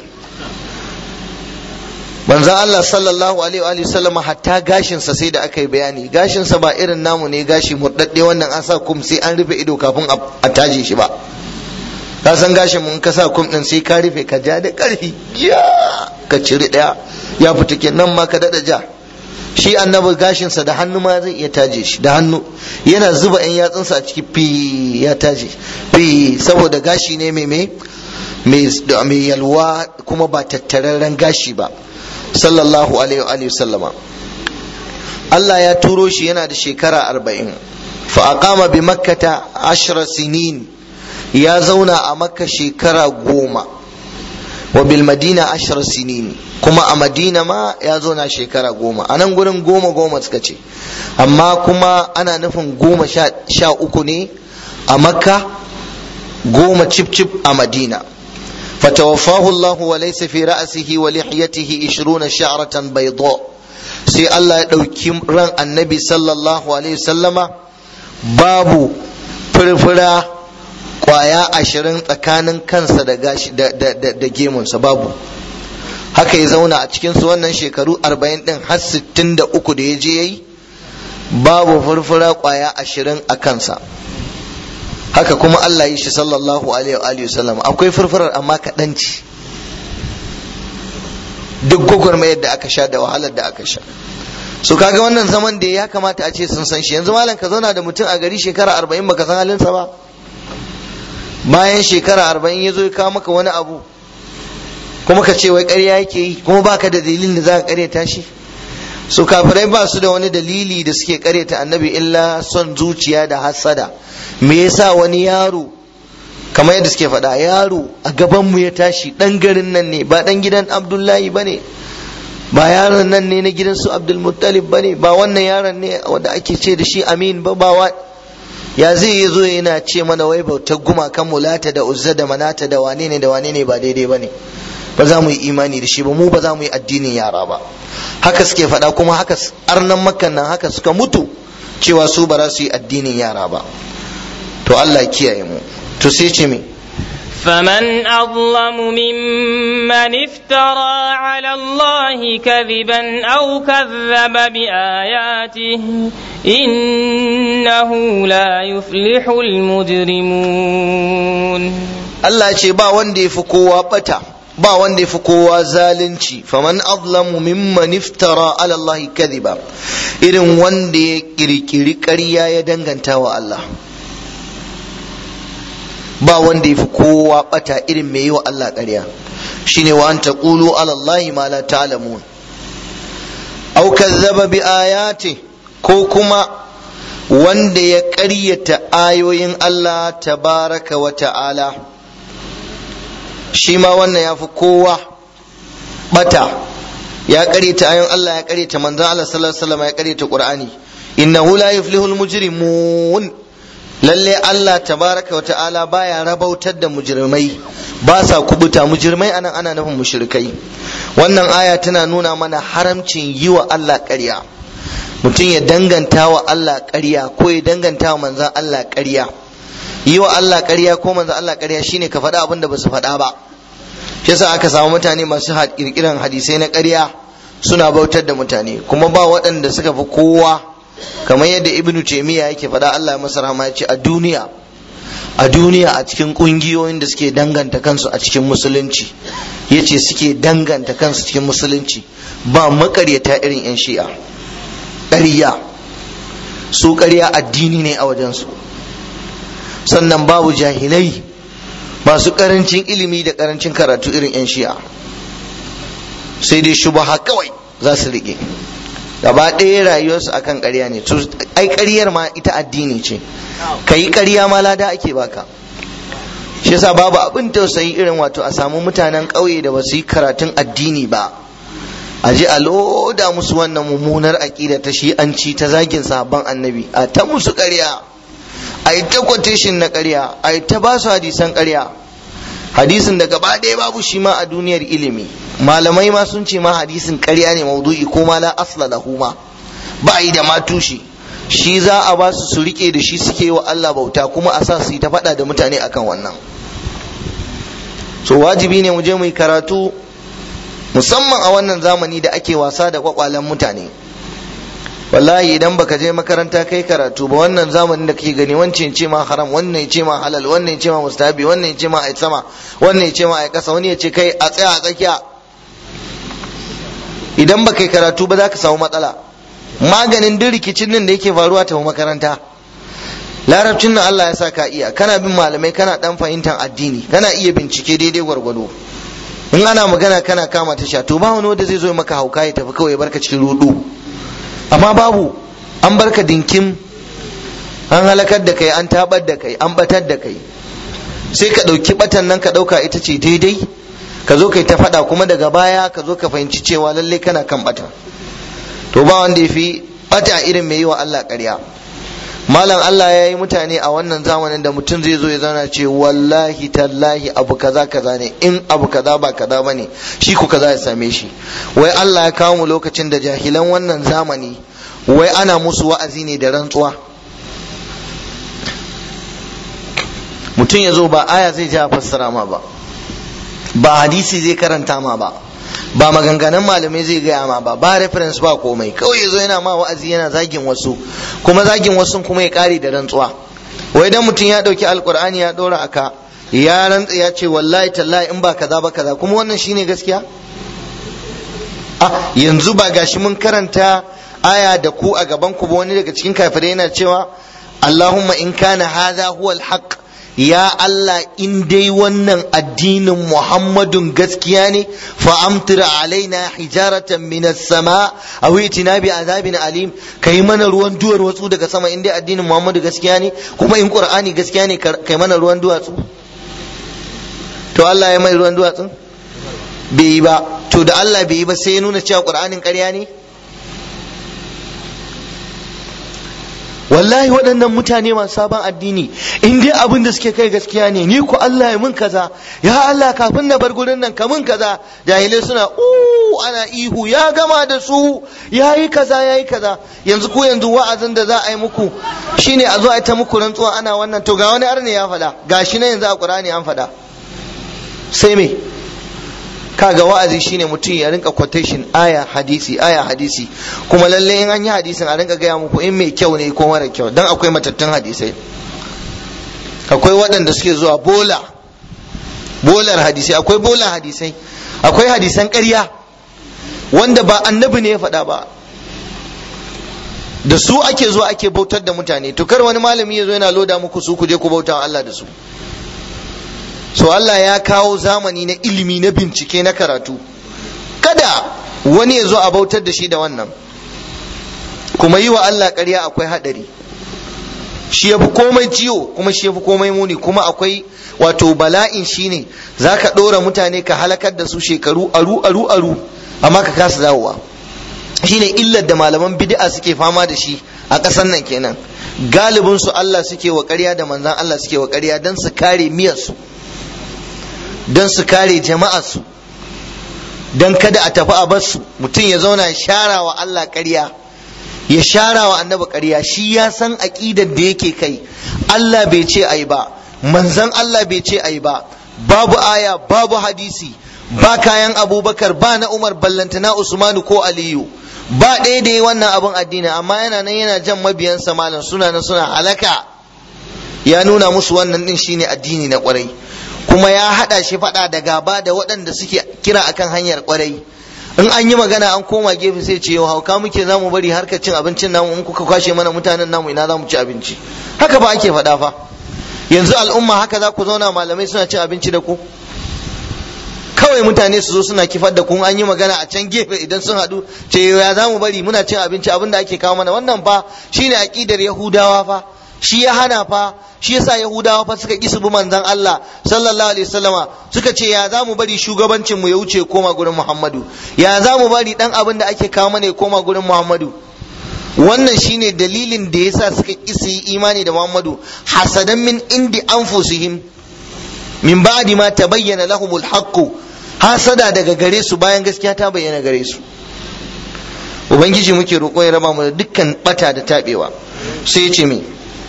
manzon Allah sallallahu alaihi wasallama hatta gashinsa sai da aka yi bayani gashinsa ba irin namu ne gashi murdadde wannan an sa kum sai an rufe ido kafin a taje shi ba ka san gashin mun ka sa kum din sai ka rufe ka ja da karfi ya ka cire daya ya fita kenan ma ka dada ja shi annabi gashinsa da hannu ma zai iya taje shi da hannu yana zuba yan yatsunsa a ciki fi ya taje fi saboda gashi ne mai mai mai yalwa kuma ba tattararren gashi ba sallallahu alaihi wa sallama Allah ya turo shi yana da shekara arba'in fa aqama bi makkata ashra sinin ya zauna a makka shekara goma wa bil madina ashra sinin kuma a madina ma ya zauna shekara goma a nan gurin goma goma suka ce amma kuma ana nufin goma sha uku ne a makka goma cip cip a madina فتوفاه الله وليس في رأسه ولحيته عشرون شعرة بيضاء sai Allah ya ɗauki ran annabi sallallahu alaihi sallama babu furfura kwaya ashirin tsakanin kansa da gashi da gemunsa babu haka ya zauna a cikinsu wannan shekaru arba'in ɗin har sittin da uku da ya je ya yi babu furfura kwaya ashirin a kansa haka kuma Allah yi shi sallallahu alaihi wa sallam akwai furfurar amma kaɗan ce duk gwagwarmayar da aka sha da wahalar da aka sha so kaga wannan zaman da ya kamata a ce sun san shi yanzu malam ka zauna da mutum a gari shekara arba'in baka san halinsa ba bayan shekara arba'in ya zo ya kawo maka wani abu kuma ka ce wai ƙarya yake yi kuma baka da dalilin da za ka ƙaryata shi so kafirai ba su da wani dalili da suke ƙaryata annabi illa son zuciya da hassada me yasa wani yaro kamar yadda suke faɗa yaro a gabanmu ya tashi ɗan garin nan ne ba ɗan gidan abdullahi ba ne ba yaron nan ne na gidan su abdulmuttalib ba ne ba wannan yaron ne wanda ake ce da shi amin ba ba wa ya zai yi zo yana ce mana wai bautar gumakan mulata da uzza da manata da wane ne da wane ne ba daidai ba ne ba za mu yi imani da shi ba mu ba za mu yi addinin yara ba haka suke faɗa kuma haka arnan makan nan haka suka mutu cewa su ba za su yi addinin yara ba to Allah kiyaye mu to sai ce me فمن أظلم ممن افترى على الله كذبا أو كذب بآياته إنه لا يفلح المجرمون Allah ce ba wanda ya fi kowa bata ba wanda ya fi kowa zalunci faman azlamu mimman iftara ala Allah kadhiba irin wanda ya kirkiri ƙarya ya danganta wa Allah ba wanda ya fi kowa bata irin mai yi wa Allah ƙarya shine wa an taqulu ala Allah ma la ta'lamun aw kazzaba bi ayati ko kuma wanda ya ƙaryata ayoyin Allah tabaraka wa ta'ala shi ma wannan ya fi kowa bata ya ƙaryata ayoyin Allah ya ƙaryata manzon Allah sallallahu alaihi wasallam ya ƙaryata Qur'ani innahu la yuflihul mujrimun lalle Allah tabaraka wa ta'ala baya rabautar da mujrimai ba sa kubuta mujrimai anan ana nufin mushrikai wannan aya tana nuna mana haramcin yi wa Allah ƙarya mutum ya danganta wa Allah ƙarya ko ya danganta wa manzan Allah ƙarya yi wa Allah ƙarya ko manzan Allah ƙarya shine ka faɗa abin da ba su faɗa ba shi yasa aka samu mutane masu kirkiran hadisai na ƙarya suna bautar da mutane kuma ba waɗanda suka fi kowa kamar yadda ibnu taymiya yake faɗa Allah ya masa rahama ya ce a duniya a duniya a cikin ƙungiyoyin da suke danganta kansu a cikin musulunci yace suke danganta kansu cikin musulunci ba makaryata irin yan shi'a ƙarya su ƙarya addini ne a wajensu sannan babu jahilai masu ƙarancin ilimi da ƙarancin karatu irin 'yan shi'a sai dai shubaha kawai za su riƙe gaba ɗaya rayuwarsu akan ƙarya ne ai ƙaryar ma ita addini ce ka yi ƙarya ma lada ake baka shi yasa babu abin tausayi irin wato a samu mutanen ƙauye da ba su yi karatun addini ba a je a loda musu wannan mummunar aƙida ta shi'anci ta zagin sahabban annabi a ta musu ƙarya a yi ta quotation na ƙarya a yi ta ba su hadisan ƙarya hadisin da gaba ɗaya babu shi ma a duniyar ilimi malamai ma sun ce ma hadisin ƙarya ne maudu'i ko ma la asla lahu ma ba yi da ma tushe shi za a ba su su rike da shi suke wa Allah bauta kuma a sa su yi ta faɗa da mutane akan wannan so wajibi ne mu je mu yi karatu musamman a wannan zamani da ake wasa da kwakwalen mutane wallahi idan baka je makaranta kai karatu ba wannan zamanin da kake gani wancan ce ma haram wannan ce ma halal wannan ce ma mustahabi wannan ce ma ai sama wannan ce ma ai kasa wani ya ce kai a tsaya a tsakiya idan baka yi karatu ba za ka samu matsala maganin duk rikicin nan da yake faruwa ta makaranta larabcin nan Allah ya sa ka iya kana bin malamai kana dan fahimtar addini kana iya bincike daidai gwargwado in ana magana kana kama tasha to ba wani wanda zai zo maka hauka ya tafi kawai barka cikin rudu amma babu an barka dinkim an halakar da kai an tabar da kai an batar da kai sai ka ɗauki batan nan ka ɗauka ita ce daidai ka zo kai ta faɗa kuma daga baya ka zo ka fahimci cewa lallai kana kan bata to ba wanda ya fi bata irin mai yi wa Allah ƙarya malam Allah ya yi mutane a wannan zamanin da mutum zai zo ya zana ce wallahi tallahi abu kaza kaza ne in abu kaza ba kaza ba ne shi ku kaza ya same shi wai Allah ya kawo mu lokacin da jahilan wannan zamani wai ana musu wa'azi ne da rantsuwa mutum ya zo ba aya zai ja fassara ma ba ba hadisi zai karanta ma ba ba maganganun malamai zai gaya ma ba ba reference ba komai kawai yazo yana ma wa'azi yana zagin wasu kuma zagin wasu kuma ya kare da rantsuwa wai dan mutum ya dauki alkur'ani ya dora aka ya rantsa ya ce wallahi tallahi in ba kaza ba kaza kuma wannan shine gaskiya ah yanzu ba gashi mun karanta aya da ku a gaban ku ba wani daga cikin kafirai yana cewa Allahumma in kana hadha huwa al-haqq ya Allah in dai wannan addinin Muhammadun gaskiya ne fa amtira alaina hijaratan minas sama aw itina bi azabin alim kai mana ruwan duwar watsu daga sama in dai addinin Muhammadu gaskiya ne kuma in Qur'ani gaskiya ne kai mana ruwan duwatsu to Allah ya mai ruwan duwatsu bai yi ba to da Allah bai yi ba sai ya nuna cewa Qur'anin ƙarya ne wallahi waɗannan mutane masu sabon addini in dai abin da suke kai gaskiya ne ni ku Allah ya mun kaza ya Allah kafin na bar gurin nan ka mun kaza jahilai suna uh ana ihu ya gama da su yayi kaza yayi kaza yanzu ku yanzu wa'azin da za a yi muku shine a zo a yi ta muku rantsuwa ana wannan to ga wani arne ya faɗa gashi na yanzu a Qur'ani an faɗa sai me kaga wa'azi shine mutum ya rinka quotation aya hadisi aya hadisi kuma lalle in an yi hadisin a rinka gaya muku in mai kyau ne ko mara kyau dan akwai matattun hadisai akwai waɗanda suke zuwa bola bolar hadisai akwai bola hadisai akwai hadisan ƙarya wanda ba annabi ne ya faɗa ba da su ake zuwa ake bautar da mutane to kar wani malami ya zo yana loda muku su ku je ku bauta Allah da su so Allah ya kawo zamani na ilimi na bincike na karatu kada wani ya zo a bautar da shi da wannan kuma yi wa Allah ƙarya akwai haɗari shi ya fi komai ciwo kuma shi ya fi komai muni kuma akwai wato bala'in shi ne za ka ɗora mutane ka halakar da su shekaru aru aru aru amma ka kasa dawowa shi ne illar da malaman bid'a suke fama da shi a ƙasar nan kenan galibin su Allah suke wa ƙarya da manzan Allah suke wa ƙarya don su kare miyarsu don su kare jama'arsu don kada a tafi a basu mutum ya zauna ya shara wa Allah ƙarya ya shara wa annabi ƙarya shi ya san aƙidar da yake kai Allah bai ce ai ba manzan Allah bai ce ai ba babu aya babu hadisi ba kayan abubakar ba na umar ballantana usmanu ko aliyu ba ɗaya da yi wannan abin addini amma yana nan yana jan mabiyansa malam suna nan suna halaka ya nuna musu wannan din shine addini na kwarai kuma ya haɗa shi faɗa da gaba da waɗanda suke kira akan hanyar kwarai in an yi magana an koma gefe sai ce yau hauka muke zamu bari harkar cin abincin namu in kuka kwashe mana mutanen namu ina zamu ci abinci haka ba ake faɗa fa yanzu al'umma haka za ku zauna malamai suna cin abinci da ku kawai mutane su zo suna kifar da kun an yi magana a can gefe idan sun haɗu ce ya za mu bari muna cin abinci abin da ake kawo mana wannan fa shine aqidar yahudawa fa shi ya hana fa shi yasa yahudawa fa suka kisu bi manzon Allah sallallahu alaihi wasallama suka ce ya za mu bari shugabancin mu ya wuce koma gurin Muhammadu ya za mu bari dan abin da ake kawo mana ya koma gurin Muhammadu wannan shine dalilin da yasa suka kisi imani da Muhammadu hasadan min indi anfusihim min ba'di ma tabayyana lahumul haqqu hasada daga gare su bayan gaskiya ta bayyana gare su ubangiji muke roƙo ya raba mu da dukkan bata da tabewa sai ya ce me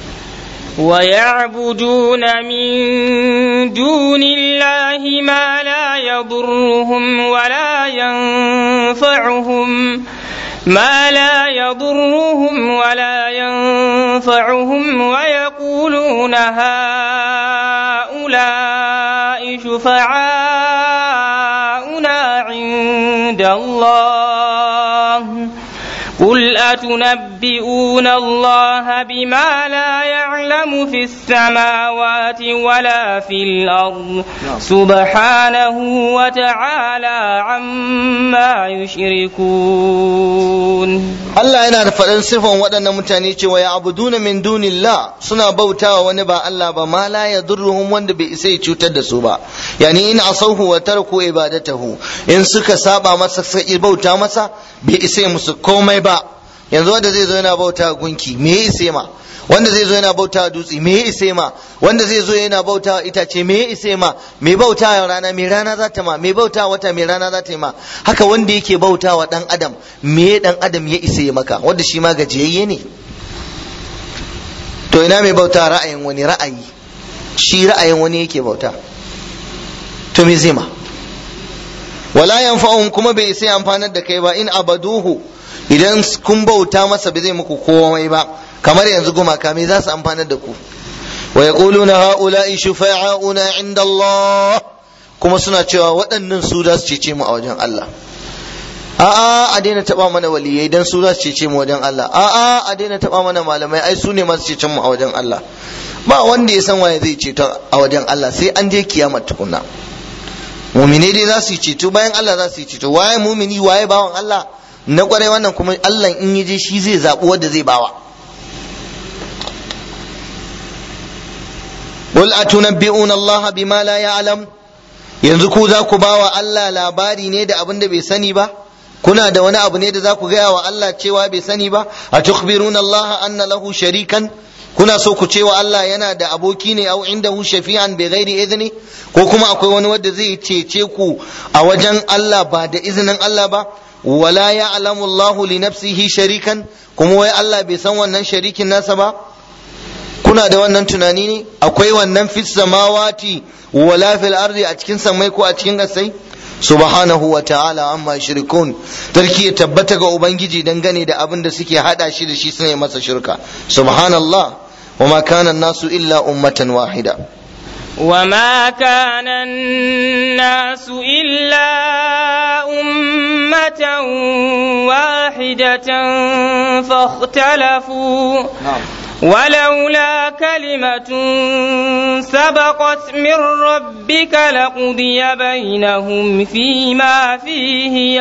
ويعبدون من دون الله ما لا يضرهم ولا ينفعهم ما لا يضرهم ولا ينفعهم ويقولون هؤلاء شفعاؤنا عند الله قل أتنبئون الله بما لا يعلم في السماوات ولا في الأرض سبحانه وتعالى عما يشركون Allah yana da faɗin sifan waɗannan mutane cewa ya abuduna min dunillah suna bautawa wani ba Allah ba ma la yadurruhum wanda bai isa ya cutar da su ba yani in asauhu wa tarku ibadatahu in suka saba masa suka bauta masa bai isa ya musu komai ba yanzu wanda zai zo yana bauta gunki me ya isa ma wanda zai zo yana bauta dutse me ya isa ma wanda zai zo yana bauta itace me ya isa ma me bauta rana me rana za ta ma me bauta wata me rana za ta yi ma haka wanda yake bauta wa dan adam me dan adam ya isa maka wanda shi ma gajiyayye ne to ina mai bauta ra'ayin wani ra'ayi shi ra'ayin wani yake bauta to me zai ma wala yanfa'uhum kuma bai isa amfanar da kai ba in abaduhu idan kun bauta masa bai zai muku komai ba kamar yanzu gumaka me za su amfanar da ku wa yaquluna haula'i shufa'auna 'inda Allah kuma suna cewa waɗannan su za su cece mu a wajen Allah a'a a daina taba mana waliyai dan su za su cece mu wajen Allah a'a a daina taba mana malamai ai su ne masu cecen mu a wajen Allah ba wanda ya san waye zai ceto a wajen Allah sai an je kiyama tukunna mumine dai za su yi ceto bayan Allah za su yi ceto waye mumini waye bawan Allah na kwarai wannan kuma Allah in yi je shi zai zaɓi wanda zai bawa Qul atunabbi'una Allah bima la ya'lam yanzu ku za ku bawa Allah labari ne da abin da bai sani ba kuna da wani abu ne da za ku gaya wa Allah cewa bai sani ba a tukhbiruna Allah anna lahu sharikan kuna so ku cewa Allah yana da aboki ne au indahu shafi'an bi ghairi idni ko kuma akwai wani wanda zai cece ku a wajen Allah ba da izinin Allah ba wala ya'lamu Allah li nafsihi sharikan kuma wai Allah bai san wannan sharikin nasa ba kuna da wannan tunani ne akwai wannan fis samawati wala fil ardi a cikin samai ko a cikin gasai subhanahu wa ta'ala amma shirkun tarki ya tabbata ga ubangiji dangane da abin da suke hada shi da shi sune masa shirka subhanallah wa ma kana nasu illa ummatan wahida وما كان الناس إلا أمة واحدة فاختلفوا ولولا كلمة سبقت من ربك لقضي بينهم فيما فيه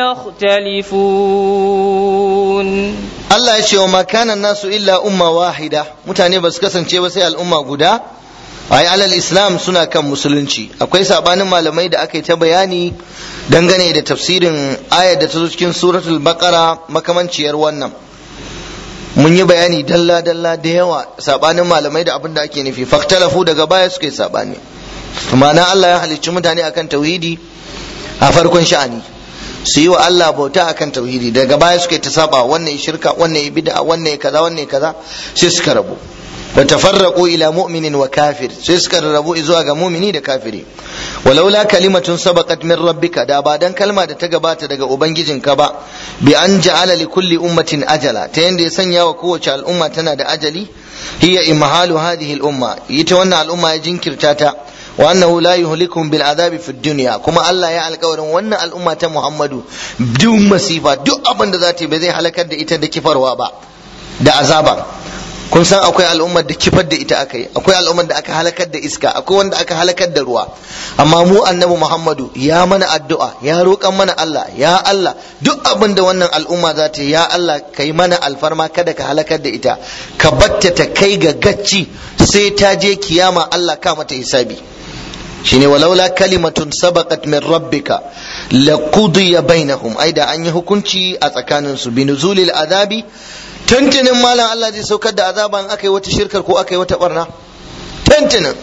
يختلفون Allah ya ce wa makanan nasu illa umma wahida mutane ba su kasance ba sai al'umma guda ai alal islam suna kan musulunci akwai sabanin malamai da aka yi ta bayani dangane da tafsirin ayar da ta zo cikin suratul baqara makamanciyar wannan mun yi bayani dalla dalla da yawa sabanin malamai da abin da ake nufi faktalafu daga baya suka yi sabani ma'ana Allah ya halicci mutane akan tauhidi a farkon sha'ani su yi wa Allah bauta akan tauhidi daga baya suka yi ta saba wannan shirka wannan bid'a wannan kaza wannan kaza sai suka rabu wa tafarraqu ila mu'minin wa kafir sai suka rabu zuwa ga mu'mini da kafiri walaula kalimatun sabaqat min rabbika da ba dan kalma da ta gabata daga ubangijinka ba bi an ja'ala li kulli ummatin ajala ta yanda ya sanya wa kowace al'umma tana da ajali hiya imhalu hadhihi al-umma ita wannan al'umma ya jinkirta ta wa annahu la yuhlikum bil azabi fid dunya kuma Allah ya alƙawarin wannan al'umma ta Muhammadu duk masifa duk abin da za ta yi ba zai halakar da ita da kifarwa ba da azaba kun san akwai al'ummar da kifar da ita aka yi akwai al'ummar da aka halakar da iska akwai wanda aka halakar da ruwa amma mu annabi Muhammadu ya mana addu'a ya roƙan mana Allah ya Allah duk abin da wannan al'umma za ta yi ya Allah kai mana alfarma kada ka halakar da ita ka batta ta kai ga gacci sai ta je kiyama Allah ka mata hisabi shine walaula kalimatun sabaqat min rabbika laqudiya bainahum ai da an yi hukunci a tsakanin su binuzulil azabi tantinin malam Allah zai saukar da azaba in aka yi wata shirkar ko aka yi wata barna tantinin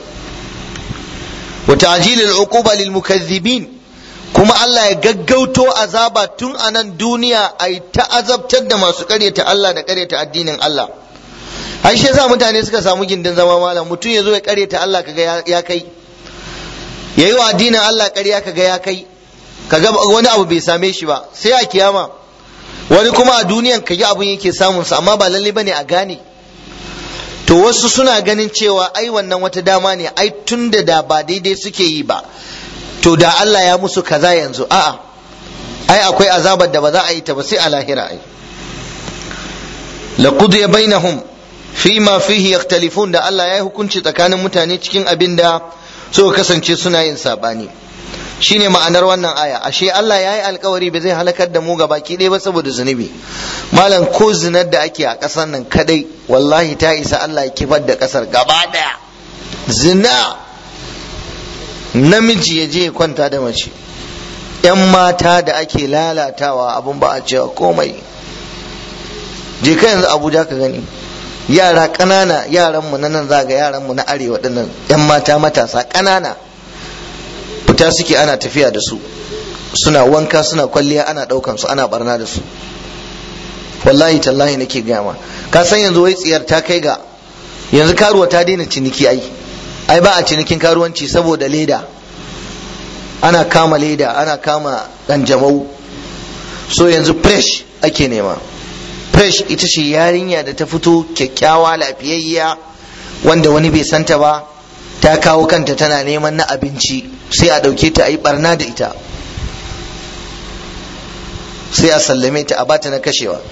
wa ta'jilil uquba lil mukazzibin kuma Allah ya gaggauto azaba tun a nan duniya ai ta azabtar da masu karyata Allah da karyata addinin Allah ai shi yasa mutane suka samu gindin zama malam mutum ya zo ya karyata Allah kaga ya kai ya yi wa addinin Allah ƙarya kaga ya kai kaga wani abu bai same shi ba sai a kiyama wani kuma a duniyan kaga abun yake samun sa amma ba lalle bane a gane to wasu suna ganin cewa ai wannan wata dama ne ai tun da da ba daidai suke yi ba to da Allah ya musu kaza yanzu a'a ai akwai azabar da ba za a yi ta ba sai a lahira ai laqudiya bainahum fima fihi yakhtalifun da Allah ya yi hukunci tsakanin mutane cikin abin da suka kasance suna yin sabani shine ma'anar wannan aya ashe Allah ya yi alkawari ba zai halakar da mu ga baki ɗaya ba saboda zunubi malam ko zinar da ake a ƙasar nan kadai wallahi ta isa Allah ya kifar da ƙasar gaba ɗaya zina namiji ya je kwanta da mace yan mata da ake lalatawa abun ba a cewa komai je ka yanzu abuja ka gani yara ƙanana yaranmu na nan zaga yaranmu na arewa dinnan yan mata matasa ƙanana fita suke ana tafiya da su suna wanka suna kwalliya ana ɗaukan su ana barna da su wallahi tallahi nake gama ka san yanzu wai tsiyar ta kai ga yanzu karuwa ta daina ciniki ai ai ba a cinikin karuwanci saboda leda ana kama leda ana kama ganjamau so yanzu fresh ake nema fresh ita ce yarinya da ta fito kyakkyawa lafiyayya wanda wani bai santa ba ta kawo kanta tana neman na abinci sai a ɗauke ta a yi barna da ita sai a sallame ta a bata na kashewa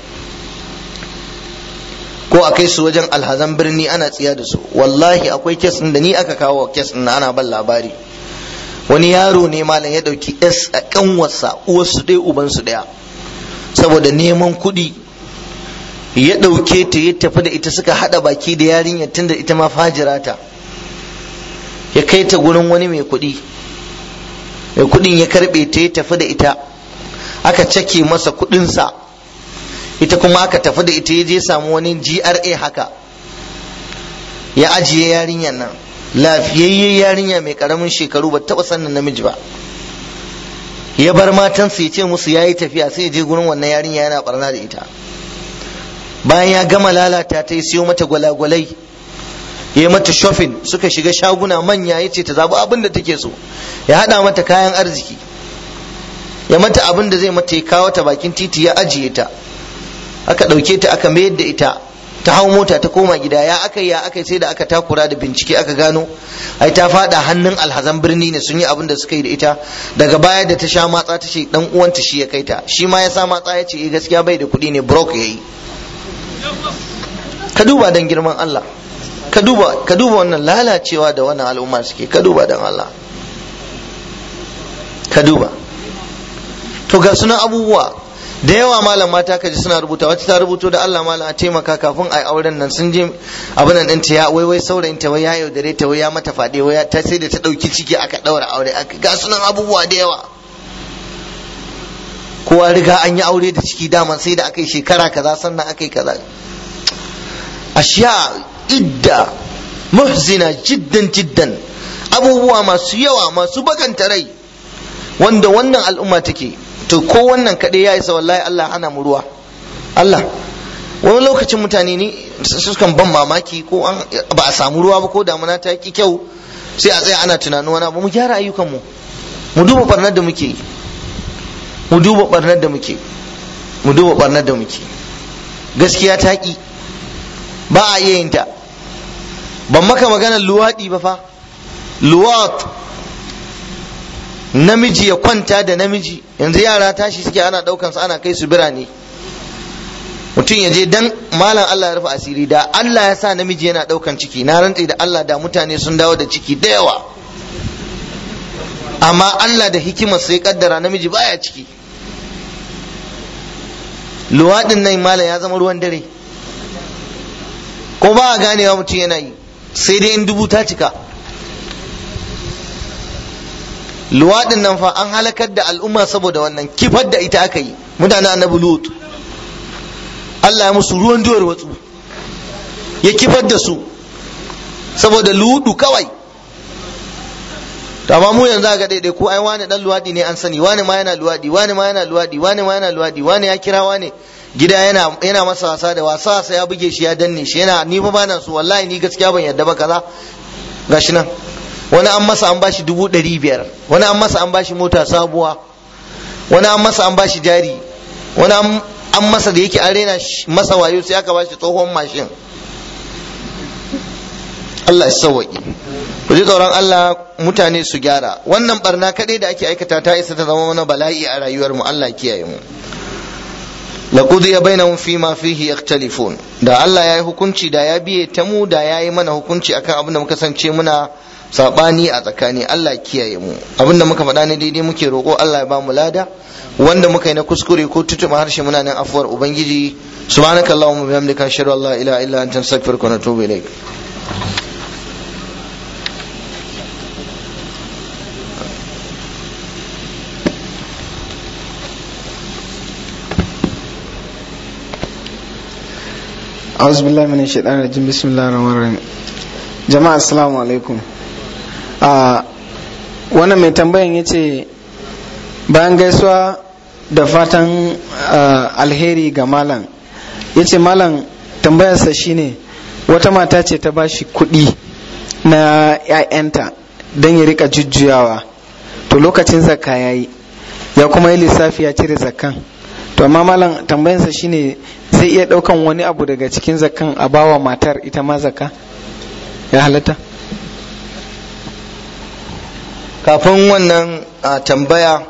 ko a kai su wajen alhazan birni ana tsiya da su wallahi akwai kes da ni aka kawo kes na ana ban labari wani yaro ne malam ya ɗauki s a kanwarsa uwarsu ɗaya ubansu ɗaya saboda neman kuɗi ya ɗauke ta ya tafi da ita suka haɗa baki da yarinyar tunda ita ma fajira ta ya kai ta gurin wani mai kuɗi mai kuɗin ya karɓe ta ya tafi da ita aka cake masa kuɗinsa ita kuma aka tafi da ita ya je samu wani GRA haka ya ajiye yarinyar nan lafiyayye yarinya mai karamin shekaru ba taɓa sannan namiji ba ya bar matansa ya ce musu ya yi tafiya sai ya je gurin wannan yarinya yana barna da ita bayan ya gama lalata ta yi siyo mata gwalagwalai ya yi mata shopping suka shiga shaguna manya ya ce ta zaɓi abin da take so ya haɗa mata kayan arziki ya mata abin da zai mata ya kawo ta bakin titi ya ajiye ta aka ɗauke ta aka mayar da ita ta hau mota ta koma gida ya aka ya aka sai da aka takura da bincike aka gano ai ta fada hannun alhazan birni ne sun yi abin da suka yi da ita daga baya da ta sha matsa ta ce dan uwanta shi ya kai ta shi ma ya sa matsa ya ce eh gaskiya bai da kuɗi ne brok yayi ka duba dan girman Allah ka duba ka duba wannan lalacewa da wannan al'umma suke ka duba dan Allah ka duba to ga sunan abubuwa da yawa malam mata ka ji suna rubuta wata ta rubuto da Allah malam a taimaka kafin a yi auren nan sun je abin nan ɗinta ya wai wai saurayin ta wai ya yaudare ta wai ya mata faɗe wai ta sai da ta ɗauki ciki aka ɗaura aure ga sunan abubuwa da yawa kowa riga an yi aure da ciki dama sai da aka yi shekara kaza sannan aka yi kaza ashiya idda muhzina jiddan jiddan abubuwa masu yawa masu bakanta rai wanda wannan al'umma take to ko wannan kaɗai ya isa wallahi Allah hana mu ruwa Allah wani lokacin mutane ne sukan ban mamaki ko ba a samu ruwa ba ko damuna ta ki kyau sai a tsaya ana tunanin wani abu mu gyara ayyukanmu mu duba barnar da muke mu duba barnar da muke mu duba barnar da muke gaskiya ta ki ba a iya yin ta ban maka maganar luwaɗi ba fa luwat namiji ya kwanta da namiji yanzu yara tashi suke ana ɗaukan su ana kai su birane mutum ya je dan malam Allah ya rufe asiri da Allah ya sa namiji yana ɗaukan ciki na rantse da Allah da mutane sun dawo da ciki da yawa amma Allah da hikimar sai kaddara namiji baya ciki luwaɗin nan malam ya zama ruwan dare ko ba a ganewa mutum yana yi sai dai in dubu ta cika luwaɗin nan fa an halakar da al'umma saboda wannan kifar da ita aka yi mutanen annabi lut Allah ya musu ruwan duwar watsu ya kifar da su saboda ludu kawai to amma mu yanzu ga daidai ko ai wani dan luwadi ne an sani wani ma yana luwadi wani ma yana luwadi wani ma yana luwadi wani ya kira wani gida yana yana masa wasa da wasa wasa ya buge shi ya danne shi yana ni fa bana so wallahi ni gaskiya ban yadda ba kaza gashi nan wani an masa an bashi dubu ɗari biyar wani an masa an bashi mota sabuwa wani an masa an bashi jari wani an masa da yake an rena masa wayo sai aka bashi tsohon mashin Allah ya sauwaƙi ku ji tsoron Allah mutane su gyara wannan barna kaɗai da ake aikata ta isa ta zama mana bala'i a rayuwar mu Allah kiyaye mu laqudiya bainahum fi ma fihi yakhtalifun da Allah ya yi hukunci da ya biye ta mu da ya yi mana hukunci akan abin da muka sance muna sabani a tsakani Allah kiyaye mu abin da muka faɗa ne daidai muke roƙo Allah ya ba mu lada wanda muka yi na kuskure ko tutuma harshe muna nan afuwar ubangiji subhanakallahumma bihamdika ashhadu an la ilaha illa anta astaghfiruka wa atubu ilaik أعوذ بالله من الشيطان الرجيم بسم الله الرحمن الرحيم جماعة السلام عليكم wannan mai tambayan ya ce bayan gaisuwa da fatan alheri ga malam ya ce malam tambayarsa shine wata mata ce ta bashi kuɗi na 'ya'yanta don ya rika jujjuyawa to lokacin zakka ya yi ya kuma yi lissafi ya cire zakkan to amma malam tambayarsa shine zai iya ɗaukan wani abu daga cikin zakkan a bawa matar ita ma zakka ya halatta kafin wannan tambaya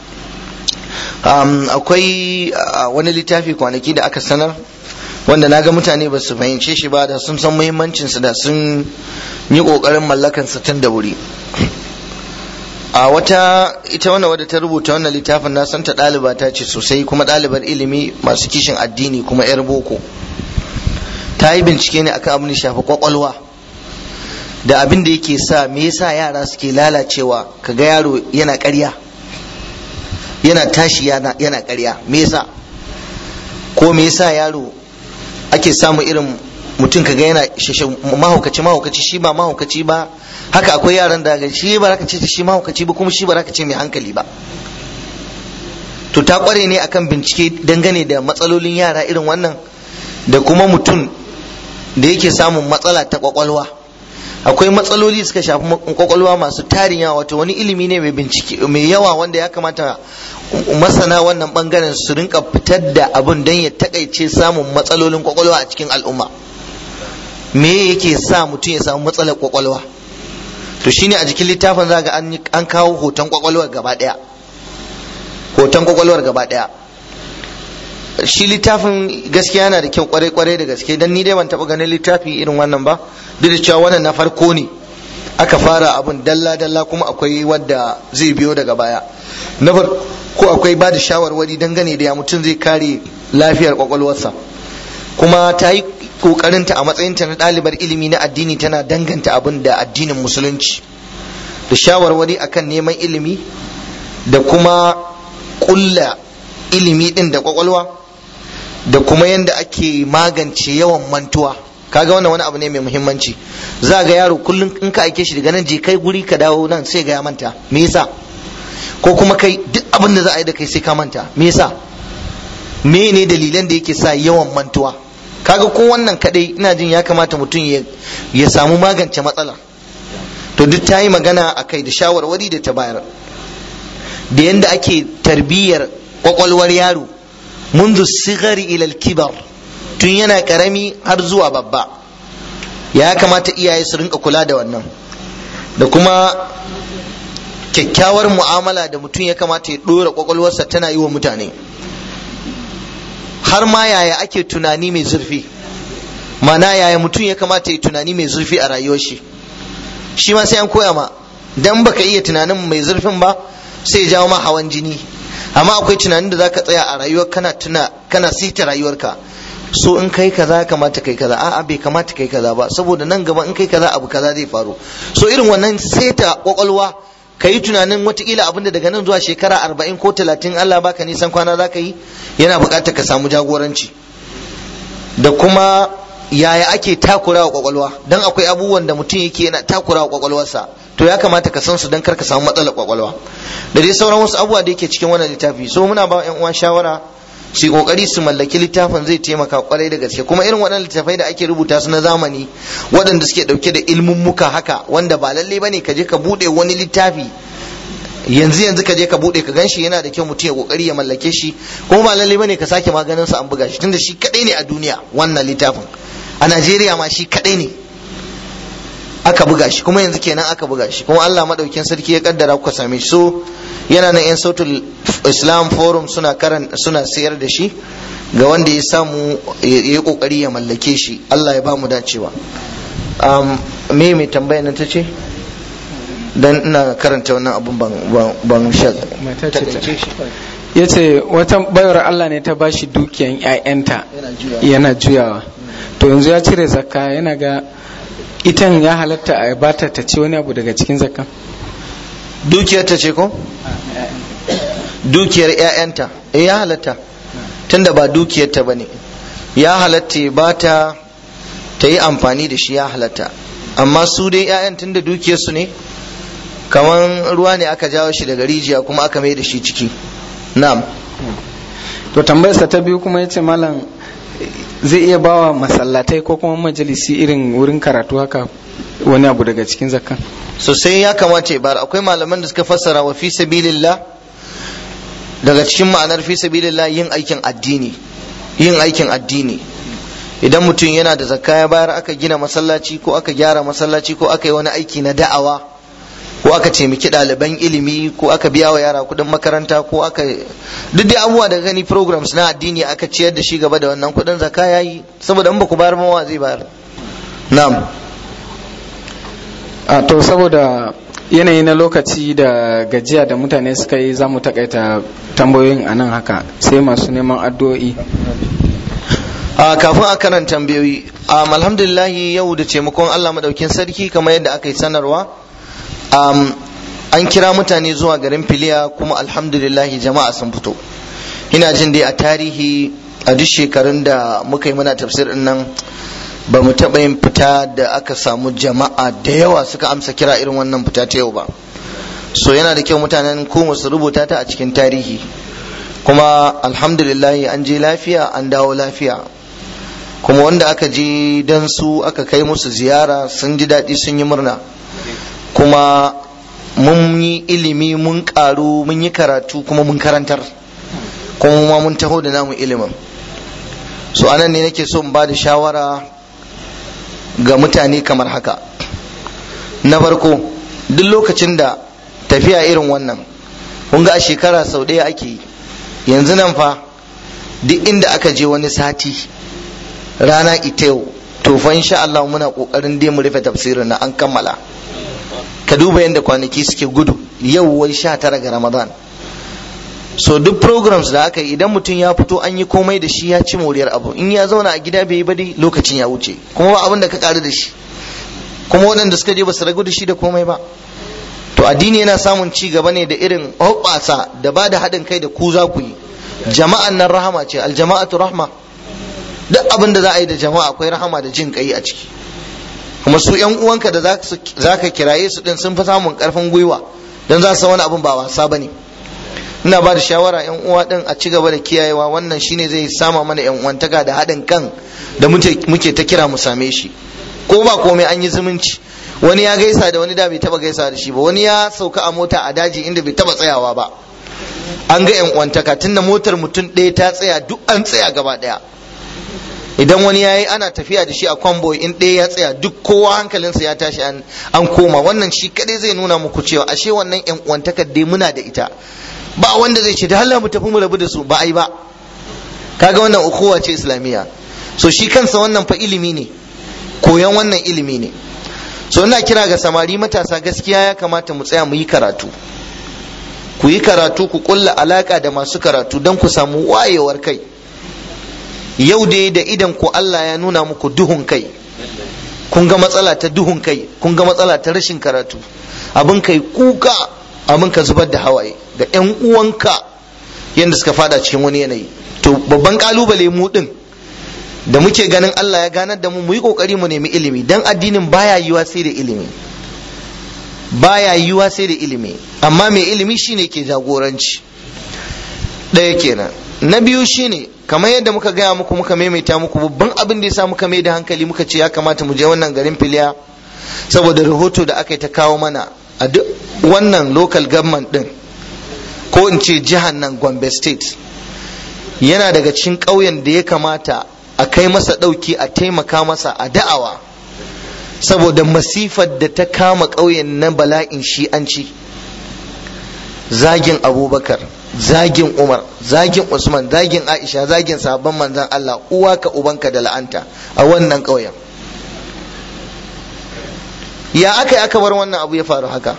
akwai wani littafi kwanaki da aka sanar wanda na ga mutane ba su fahimce shi ba da sun san muhimmancinsa da sun yi ƙoƙarin mallakansa tun da wuri a wata ita wannan wadda ta rubuta wannan littafin na santa ɗaliba ta ce sosai kuma ɗalibar ilimi masu kishin addini kuma 'yar boko ta yi bincike ne akan abin da shafi kwakwalwa da abin da yake sa me yasa yara suke lalacewa kaga yaro yana ƙarya yana tashi yana yana ƙarya me yasa ko me yasa yaro ake samu irin mutum kaga yana mahaukaci mahaukaci shi ba mahaukaci ba haka akwai yaran da ga shi ba ka ce shi mahaukaci ba kuma shi ba ka ce mai hankali ba to ta kware ne akan bincike dangane da matsalolin yara irin wannan da kuma mutum da yake samun matsala ta kwakwalwa akwai matsaloli suka shafi kwakwalwa masu tarin yawa wato wani ilimi ne mai bincike mai yawa wanda ya kamata masana wannan bangaren su rinka fitar da abun don ya takaice samun matsalolin kwakwalwa a cikin al'umma me yake sa mutum ya samu matsalar kwakwalwa to shine a jikin littafin za ga an kawo hoton kwakwalwar gaba daya hoton kwakwalwar gaba daya shi littafin gaskiya yana da kyau kwarai kwarai da gaske dan ni dai ban taba ganin littafi irin wannan ba duk da cewa wannan na farko ne aka fara abun dalla dalla kuma akwai wadda zai biyo daga baya na farko akwai ba da shawarwari dangane da ya mutum zai kare lafiyar kwakwalwarsa kuma ta yi kokarinta a matsayinta na ɗalibar ilimi na addini tana danganta abin da addinin musulunci da shawarwari akan neman ilimi da kuma ƙulla ilimi ɗin da kwakwalwa da kuma yadda ake magance yawan mantuwa kaga wannan wani abu ne mai muhimmanci za ga yaro kullum in ka aike shi daga nan je kai guri ka dawo nan sai ga ya manta me yasa ko kuma kai duk abin da za a yi da kai sai ka manta me yasa me ne dalilan da yake sa yawan mantuwa kaga ko wannan kadai ina jin ya kamata mutum ya samu magance matsala to duk ta yi magana a kai da shawarwari da ta bayar da yadda ake tarbiyyar kwakwalwar yaro منذ الصغر إلى الكبر tun yana karami har zuwa babba ya kamata iyaye su rinka kula da wannan da kuma kyakkyawar mu'amala da mutum ya kamata ya ɗora kwakwalwarsa tana yi wa mutane har ma yaya ake tunani mai zurfi mana yaya mutum ya kamata ya tunani mai zurfi a rayuwar shi shi ma sai an koya ma dan baka iya tunanin mai zurfin ba sai ya jawo ma hawan jini amma akwai tunanin da zaka tsaya a rayuwar kana tuna kana sita rayuwarka so in kai kaza kamata kai kaza a'a bai kamata kai kaza ba saboda nan gaba in kai kaza abu kaza zai faru so irin wannan seta kwakwalwa ka yi tunanin watakila abin da daga nan zuwa shekara arba'in ko talatin Allah baka nisan kwana za ka yi yana buƙatar ka samu jagoranci da kuma yaya ake takura wa kwakwalwa don akwai abubuwan da mutum yake yana takura wa kwakwalwarsa to ya kamata ka san su don kar ka samu matsalar kwakwalwa da dai sauran wasu abubuwa da yake cikin wannan littafi so muna ba yan uwa shawara su kokari su mallaki littafin zai taimaka kwarai da gaske kuma irin waɗannan littafai da ake rubuta su na zamani waɗanda suke ɗauke da ilmummuka haka wanda ba lalle bane ka je ka buɗe wani littafi yanzu yanzu ka je ka buɗe ka ganshi yana da kyau mutum ya kokari ya mallake shi kuma ba lalle bane ka sake maganin sa an buga shi tunda shi kadai ne a duniya wannan littafin a Najeriya ma shi kadai ne aka buga shi kuma yanzu kenan aka buga shi kuma Allah madaukin sarki ya kaddara kuka same shi so yana nan yan sautul islam forum suna karan suna sayar da shi ga wanda ya samu ya yi kokari ya mallake shi Allah ya ba mu dacewa um, me mai tambaya nan tace dan ina karanta wannan abun ban ban sha ya ce wata bayar Allah ne ta bashi dukiyan 'ya'yanta yana juyawa to yanzu ya cire zakka yana ga itan ya halatta a bata ta ci wani abu daga cikin zakka dukiyar ta ce ko dukiyar 'ya'yanta eh ya halatta tunda ba dukiyar ta bane ya halatta ba ta ta yi amfani da shi ya halatta amma su dai 'ya'yan tunda dukiyar su ne kaman ruwa ne aka jawo shi daga rijiya kuma aka mai da shi ciki na'am to tambayarsa ta biyu kuma yace malam zai iya bawa masallatai ko kuma majalisi irin wurin karatu haka wani abu daga cikin zakkan sosai ya kamata ya bar akwai malaman da suka fassara wa fi sabilillah daga cikin ma'anar fi sabilillah yin aikin addini yin aikin addini idan mutum yana da zakka ya bayar aka gina masallaci ko aka gyara masallaci ko aka yi wani aiki na da'awa ko aka taimaki ɗaliban ilimi ko aka biya wa yara kuɗin makaranta ko aka duk dai abubuwa da gani programs na addini aka ciyar da shi gaba da wannan kuɗin zakka yayi saboda in ba ku bayar ma zai bayar na'am a to saboda yanayi na lokaci da gajiya da mutane suka yi za mu takaita tambayoyin a nan haka sai masu neman addu'o'i a kafin a karan tambayoyi alhamdulillahi yau da taimakon Allah madaukin sarki kamar yadda aka yi sanarwa an kira mutane zuwa garin filiya kuma alhamdulillahi jama'a sun fito ina jin dai a tarihi a duk shekarun da muka yi muna tafsir nan ba mu taɓa yin fita da aka samu jama'a da yawa suka amsa kira irin wannan fita ta yau ba so yana da kyau mutanen kuma su rubuta ta a cikin tarihi kuma alhamdulillahi an je lafiya an dawo lafiya kuma wanda aka je don su aka kai musu ziyara sun ji daɗi sun yi murna kuma mun yi ilimi mun karu mun yi karatu kuma mun karantar kuma ma mun taho da namu ilimin so anan ne nake so in ba da shawara ga mutane kamar haka na farko duk lokacin da tafiya irin wannan kun ga a shekara sau ɗaya ake yi yanzu nan fa duk inda aka je wani sati rana ita yau to fa insha Allah muna kokarin dai mu rufe tafsirin na an kammala ka duba yadda kwanaki suke gudu yau wai sha tara ga ramadan so duk programs da aka yi idan mutum ya fito an yi komai da shi ya ci moriyar abu in ya zauna a gida bai yi ba dai lokacin ya wuce kuma ba abin da ka karu da shi kuma waɗanda suka je ba su ragu da shi da komai ba to addini yana samun ci gaba ne da irin hoɓɓasa da ba da haɗin kai da ku za ku yi jama'an nan rahama ce aljama'atu rahma duk abin da za a yi da jama'a akwai rahama da jin kai a ciki kuma su yan uwanka da za ka kiraye su din sun fi samun karfin gwiwa don za su wani abin ba wasa ba ne ina ba da shawara yan uwa din a ci gaba da kiyayewa wannan shine zai sama mana yan uwantaka da haɗin kan da muke ta kira mu same shi ko ba komai an yi zumunci wani ya gaisa da wani da bai taba gaisa da shi ba wani ya sauka a mota a daji inda bai taba tsayawa ba an ga yan uwantaka tunda motar mutum ɗaya ta tsaya duk an tsaya gaba ɗaya idan wani ya yi ana tafiya da shi a kwambo in ɗaya ya tsaya duk kowa hankalinsa ya tashi an koma wannan shi kadai zai nuna muku cewa ashe wannan yan uwantakar dai muna da ita ba wanda zai ce da Allah mu tafi mu rabu da su ba ai ba kaga wannan ukuwa ce islamiyya so shi kansa wannan fa ilimi ne koyon wannan ilimi ne so ina kira ga samari matasa gaskiya ya kamata mu tsaya mu yi karatu ku yi karatu ku kulla alaka da masu karatu don ku samu wayewar kai yau dai da idan ku Allah ya nuna muku duhun kai kun ga matsala ta duhun kai kun ga matsala ta rashin karatu abin kai kuka abin ka zubar da hawaye da yan uwanka yadda suka fada cikin wani yanayi to babban kalubale mu din da muke ganin Allah ya ganar da mu mu yi kokari mu nemi ilimi dan addinin baya yiwa sai da ilimi baya yiwa sai da ilimi amma mai ilimi shine ke jagoranci ɗaya kenan na biyu shine kamar yadda muka gaya muku muka maimaita muku babban abin da ya sa muka mai da hankali muka ce ya kamata mu je wannan garin filiya saboda rahoto da aka yi ta kawo mana a duk wannan local government din ko in ce jihar nan gombe state yana daga cikin ƙauyen da ya kamata a kai masa ɗauki a taimaka masa a da'awa saboda masifar da ta kama ƙauyen na bala'in shi'anci zagin abubakar zagin umar zagin usman zagin aisha zagin sabon manzan allah uwa ka ubanka da la'anta a wannan ƙauyen ya aka yi aka bar wannan abu ya faru haka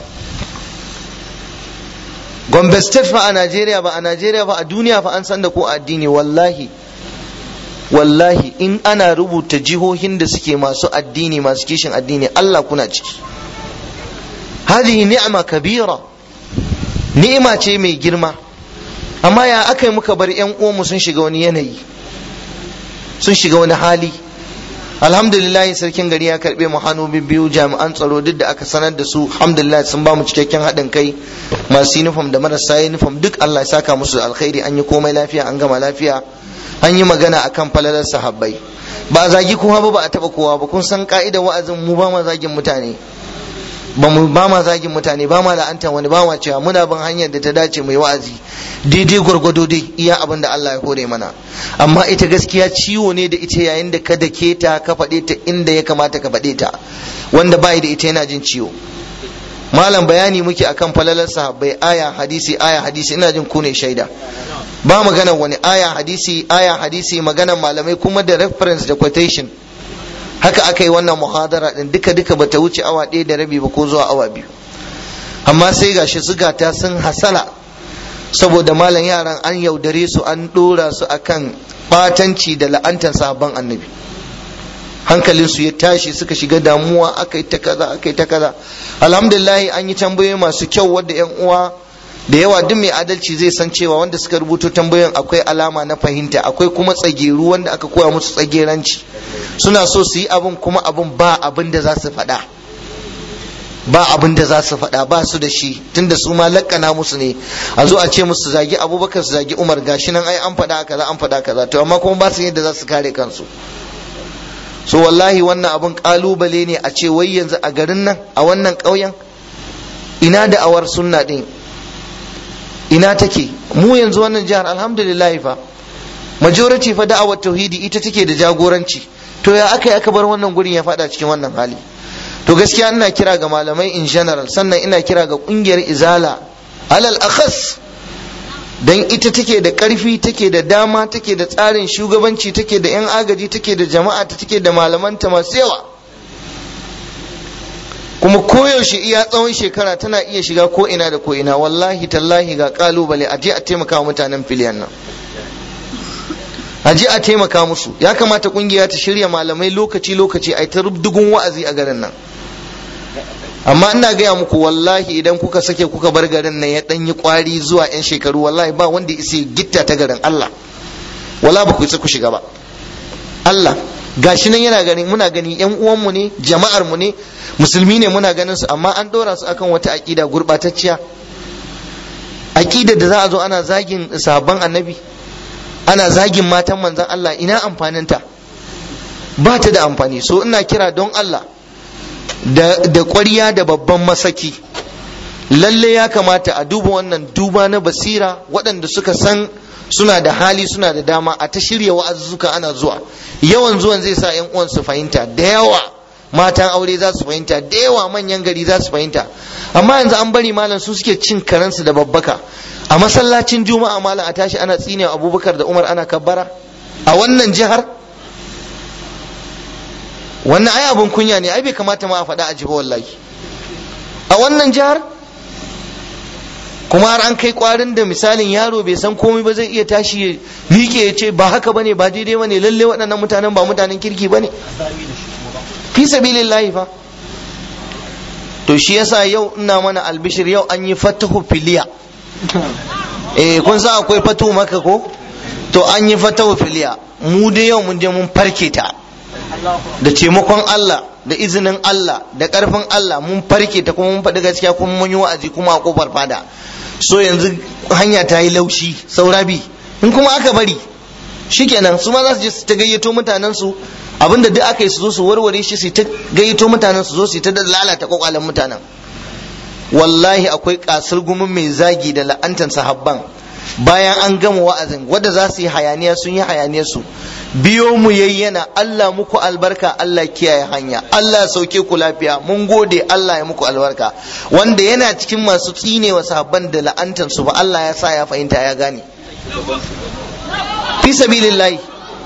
gombe state fa a najeriya ba a najeriya ba a duniya fa an san da ko addini wallahi wallahi in ana rubuta jihohin da suke masu addini masu kishin addini Allah kuna ciki hadihi ni'ma kabira ni'ima ce mai girma amma ya aka yi muka bar yan uwanmu sun shiga wani yanayi sun shiga wani hali alhamdulillah sarkin gari ya karbe mu hannu biyu jami'an tsaro duk da aka sanar da su alhamdulillah sun ba mu cikakken haɗin kai masu uniform da marasa uniform duk Allah ya saka musu alkhairi an yi komai lafiya an gama lafiya an yi magana akan falalar sahabbai ba a zagi kowa ba ba a taba kowa ba kun san ka'idar wa'azin mu ba ma zagin mutane ba mu ba ma zagin mutane ba ma la'antar wani ba ma cewa muna bin hanyar da ta dace mai wa'azi daidai gwargwado dai iya abin da Allah ya hore mana amma ita gaskiya ciwo ne da ita yayin da ka dake ta ka faɗe ta inda ya kamata ka faɗe ta wanda bai da ita yana jin ciwo malam bayani muke akan falalar sahabbai aya hadisi aya hadisi ina jin ku ne shaida ba magana wani aya hadisi aya hadisi magana malamai kuma da reference da quotation haka aka yi wannan muhadara din duka duka bata wuce awa ɗaya da rabi ba ko zuwa awa biyu amma sai gashi zugata sun hasala saboda malam yaran an yaudare su an ɗora su akan batanci da la'antar sabon annabi hankalinsu ya tashi suka shiga damuwa aka yi ta kaza aka yi ta kaza alhamdulillah an yi tambayoyi masu kyau wadda yan uwa da yawa duk mai adalci zai san cewa wanda suka rubuto tambayoyin akwai alama na fahimta akwai kuma tsageru wanda aka koya musu tsageranci suna so su yi abin kuma abin ba abin da za su faɗa ba abin da za su faɗa ba su da shi tunda su ma lakkana musu ne a zo a ce musu zagi abubakar su zagi umar gashi nan ai an faɗa kaza an faɗa kaza to amma kuma ba su yadda za su kare kansu so wallahi wannan abin kalubale ne a ce wai yanzu a garin nan a wannan ƙauyen ina da awar sunna ɗin ina take mu yanzu wannan jihar alhamdulillah fa majority fa da'awar tauhidi ita take da jagoranci to ya aka yi aka bar wannan gurin ya fada cikin wannan hali to gaskiya ina kira ga malamai in general sannan ina kira ga kungiyar izala alal akhas dan ita take da karfi take da dama take da tsarin shugabanci take da yan agaji take da jama'a ta take da malamanta masu yawa kuma koyaushe iya tsawon shekara tana iya shiga ko ina da ko ina wallahi tallahi ga kalubale a je a taimaka wa mutanen filiyan nan a je a taimaka musu ya kamata kungiya ta shirya malamai lokaci lokaci a ta rubdugun wa'azi a garin nan amma ina gaya muku wallahi idan kuka sake kuka bar garin nan ya danyi kwari zuwa yan shekaru wallahi ba wanda isa gitta ta garin Allah wala ba ku isa ku shiga ba Allah gashi nan yana gani muna gani yan uwanmu ne jama'ar mu ne musulmi ne muna ganin su amma an dora su akan wata aqida gurbatacciya aqida da za a zo ana zagin sahabban annabi ana zagin matan manzon Allah ina amfaninta ba ta da amfani so ina kira don Allah da da ƙwarya da babban masaki lalle ya kamata a duba wannan duba na basira waɗanda suka san suna da hali suna da dama a ta shirya wa'azuzzuka ana zuwa yawan zuwan zai sa yan uwan su fahimta da yawa matan aure za su fahimta da yawa manyan gari za su fahimta amma yanzu an bari malam su suke cin karansu da babbaka a masallacin juma'a malam a tashi ana tsine abubakar da umar ana kabbara a wannan jihar wannan ai abun kunya ne ai bai kamata ma a faɗa a jiba wallahi a wannan jihar kuma har an kai kwarin da misalin yaro bai san komai ba zai iya tashi ya miƙe ya ce ba haka bane ba daidai bane lalle waɗannan mutanen ba mutanen kirki bane fi sabilillahi fa to shi yasa yau ina mana albishir yau an yi fatahu filiya eh kun san akwai fatahu maka ko to an yi fatahu filiya mu da yau mun je mun farke ta da taimakon Allah da izinin Allah da ƙarfin Allah mun farke ta kuma mun faɗi gaskiya kuma mun yi wa'azi kuma a kofar fada so yanzu hanya ta yi laushi saura bi in kuma aka bari shikenan su ma za su je su ta gayyato mutanen su abinda duk aka yi su zo su warware shi su ta gayyato mutanen su zo su ta lalata kwakwalen mutanen wallahi akwai kasar gumin mai zagi da la'antar sahabban bayan an gama wa'azin wadda za su yi hayaniya sun yi hayaniyar su biyo mu yayyana Allah muku albarka Allah kiyaye hanya Allah sauke ku lafiya mun gode Allah ya muku albarka wanda yana cikin masu tsine wa sahabban da la'antar su ba Allah ya sa ya fahimta ya gane fi sabilillahi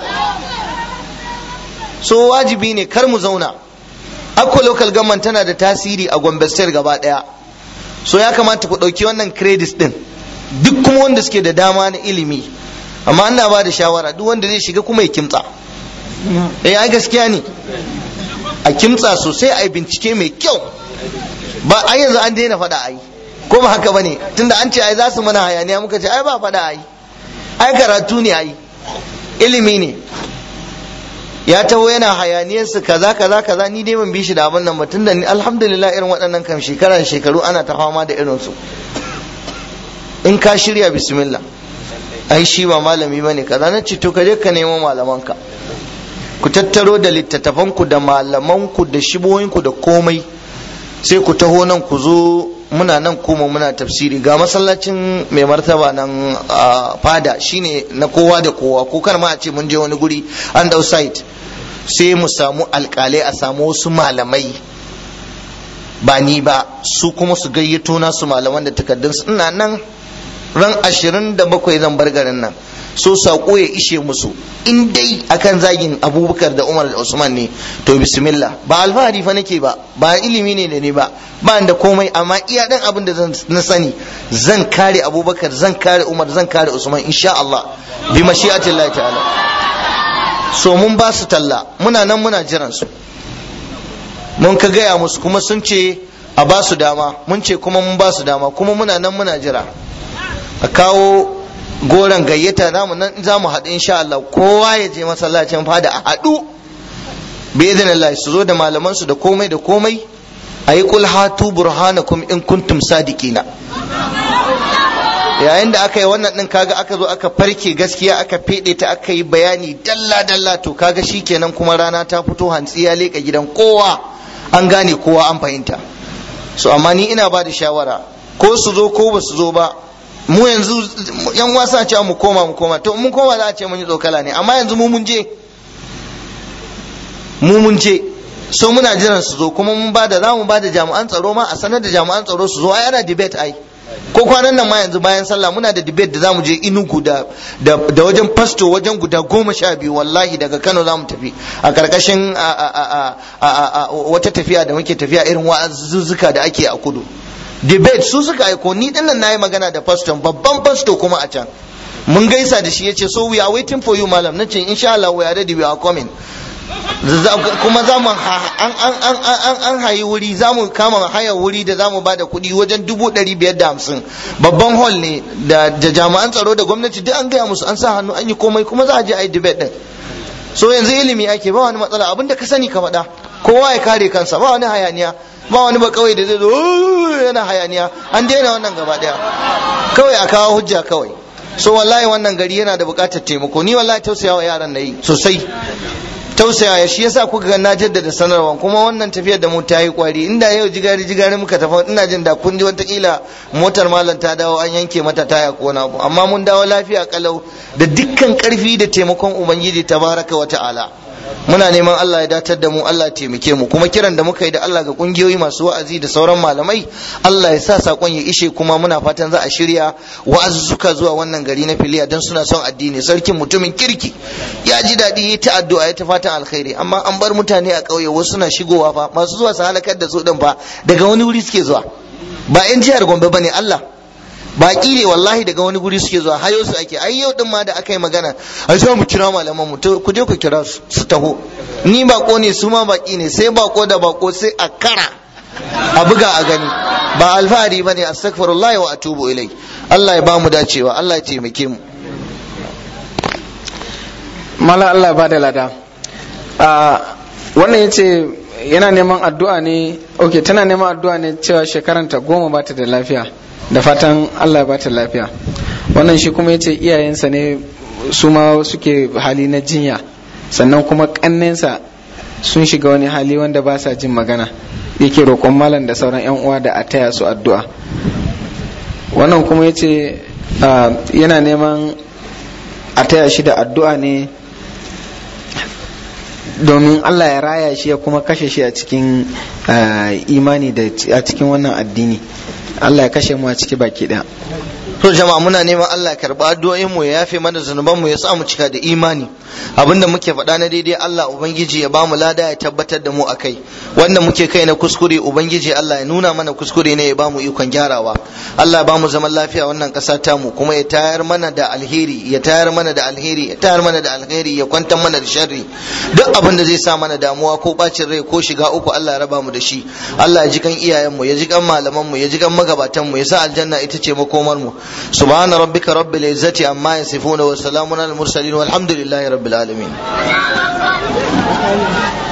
so wajibi ne kar mu zauna akwa local government tana da tasiri a Gombe state gaba daya so ya kamata ku ɗauki wannan credits din duk kuma wanda suke da dama na ilimi amma ana ba da shawara duk wanda zai shiga kuma ya kimtsa eh ai gaskiya ne a kimtsa sosai a yi bincike mai kyau ba ai yanzu an daina faɗa ai ko ba haka bane tunda an ce ai za su mana hayaniya muka ce ai ba faɗa ai ai karatu ne ai ilimi ne ya taho yana hayaniyarsu kaza kaza kaza ni dai ban bi shi da abin nan ba tunda ni alhamdulillah irin waɗannan kam shekara shekaru ana ta fama da irin su in ka shirya bismillah ai shi ba malami bane kaza na ce to ka je ka nemo malamanka ku tattaro da littattafanku da malamanku da shibohinku da komai sai ku taho nan ku zo muna nan kuma muna tafsiri ga masallacin mai martaba nan a fada shine na kowa da kowa ko kar ma a ce mun je wani guri an dau site sai mu samu alkalai a samu wasu malamai ba ni ba su kuma su gayyato nasu malaman da takardun su ina nan ran ashirin da bakwai zan bar garin nan so saƙo ya ishe musu in dai akan zagin abubakar da umar da usman ne to bismillah ba alfahari fa nake ba ba ilimi ne da ni ba ba da komai amma iya dan abin da na sani zan kare abubakar zan kare umar zan kare usman insha Allah bi mashi'atillah ta'ala so mun ba su talla muna nan muna jiran su mun ka gaya musu kuma sun ce a ba su dama mun ce kuma mun ba su dama kuma muna nan muna jira a kawo goron gayyata namu nan za mu haɗu insha Allah kowa ya je masallacin fada a haɗu bi Allah su zo da malaman su da komai da komai a yi kul hatu burhanakum in kuntum sadiqina yayin da aka yi wannan din kaga aka zo aka farke gaskiya aka fede ta aka yi bayani dalla dalla to kaga shikenan kuma rana ta fito hantsi ya leka gidan kowa an gane kowa an fahimta so amma ni ina ba da shawara ko su zo ko ba su zo ba mu yanzu yan wasa ce mu koma mu koma to mun koma za a ce mun yi tsokala ne amma yanzu mu mun je mu mun je so muna jiran su zo kuma mun ba da za mu ba da jami'an tsaro ma a sanar da jami'an tsaro su zo ai ana debate ai ko kwanan nan ma yanzu bayan sallah muna da debate da za mu je inugu da da wajen pasto wajen guda goma sha biyu wallahi daga kano za mu tafi a karkashin wata tafiya da muke tafiya irin wa'azuzzuka da ake a kudu debate su suka aiko ni dinnan nayi magana da pastor babban pastor kuma a can mun gaisa da shi yace so we are waiting for you malam nace insha Allah we are ready we are coming kuma za mu an hayi wuri za mu kama haya wuri da za mu ba da kuɗi wajen dubu ɗari biyar da hamsin babban hall ne da jami'an tsaro da gwamnati duk an gaya musu an sa hannu an yi komai kuma za a je a yi debate ɗin so yanzu ilimi ake ba wani matsala abinda ka sani ka faɗa kowa ya kare kansa ba wani hayaniya ba wani ba kawai da zai zo yana hayaniya an daina wannan gaba daya kawai a kawo hujja kawai so wallahi wannan gari yana da buƙatar taimako ni wallahi tausaya wa yaran na yi sosai tausaya ya shi yasa kuka ga na jaddada sanarwa kuma wannan tafiyar da mu ta yi kwari inda yau jigari jigari muka tafi ina jin da kun ji watakila motar malam ta dawo an yanke mata taya ko na abu amma mun dawo lafiya kalau da dukkan karfi da taimakon ubangiji tabaraka wa ta'ala muna neman Allah ya datar da mu Allah ya taimake mu kuma kiran da muka yi da Allah ga kungiyoyi masu wa'azi da sauran malamai Allah ya sa sakon ya ishe kuma muna fatan za a shirya wa'azuzzuka zuwa wannan gari na filiya don suna son addini sarkin mutumin kirki ya ji daɗi ya ta addu'a ya ta fatan alkhairi amma an bar mutane a ƙauye wasu suna shigowa fa masu zuwa su halakar da su din fa daga wani wuri suke zuwa ba 'yan jihar Gombe bane Allah baki ne wallahi daga wani guri suke zuwa hayo su ake ai yau din ma da aka yi magana ai za mu kira malaman mu ku je ku kira su su taho ni bako ne su ma baki ne sai bako da bako sai a kara a buga a gani ba alfahari bane astaghfirullah wa atubu ilai Allah ya bamu dacewa Allah ya taimake mu mala Allah ba da lada wannan yace yana neman addu'a ne ok tana neman addu'a ne cewa shekaranta goma ba ta da lafiya da fatan Allah ba ta lafiya wannan shi kuma yace iyayensa ne su ma suke hali na jinya sannan kuma kannensa sun shiga wani hali wanda ba sa jin magana yake roƙon malam da sauran yan uwa da a taya su addu'a wannan kuma yace yana neman a taya shi da addu'a ne domin Allah ya raya shi ya kuma kashe shi a cikin imani da a cikin wannan addini Allah ya kashe mu a ciki baki ɗaya. to jama'a muna neman Allah ya karba addu'o'in mu ya yafe mana zunuban mu ya sa mu cika da imani abinda muke faɗa na daidai Allah ubangiji ya bamu lada ya tabbatar da mu akai wanda muke kai na kuskure ubangiji Allah ya nuna mana kuskure ne ya bamu ikon gyarawa Allah ya bamu zaman lafiya wannan ƙasa ta mu kuma ya tayar mana da alheri ya tayar mana da alheri ya tayar mana da alheri ya kwantar mana da sharri duk abin da zai sa mana damuwa ko bacin rai ko shiga uku Allah ya raba mu da shi Allah ya ji kan iyayen mu ya ji kan malaman mu ya ji kan magabatan mu ya sa aljanna ita ce makomar mu سبحان ربك رب العزة عما يصفون وسلام على المرسلين والحمد لله رب العالمين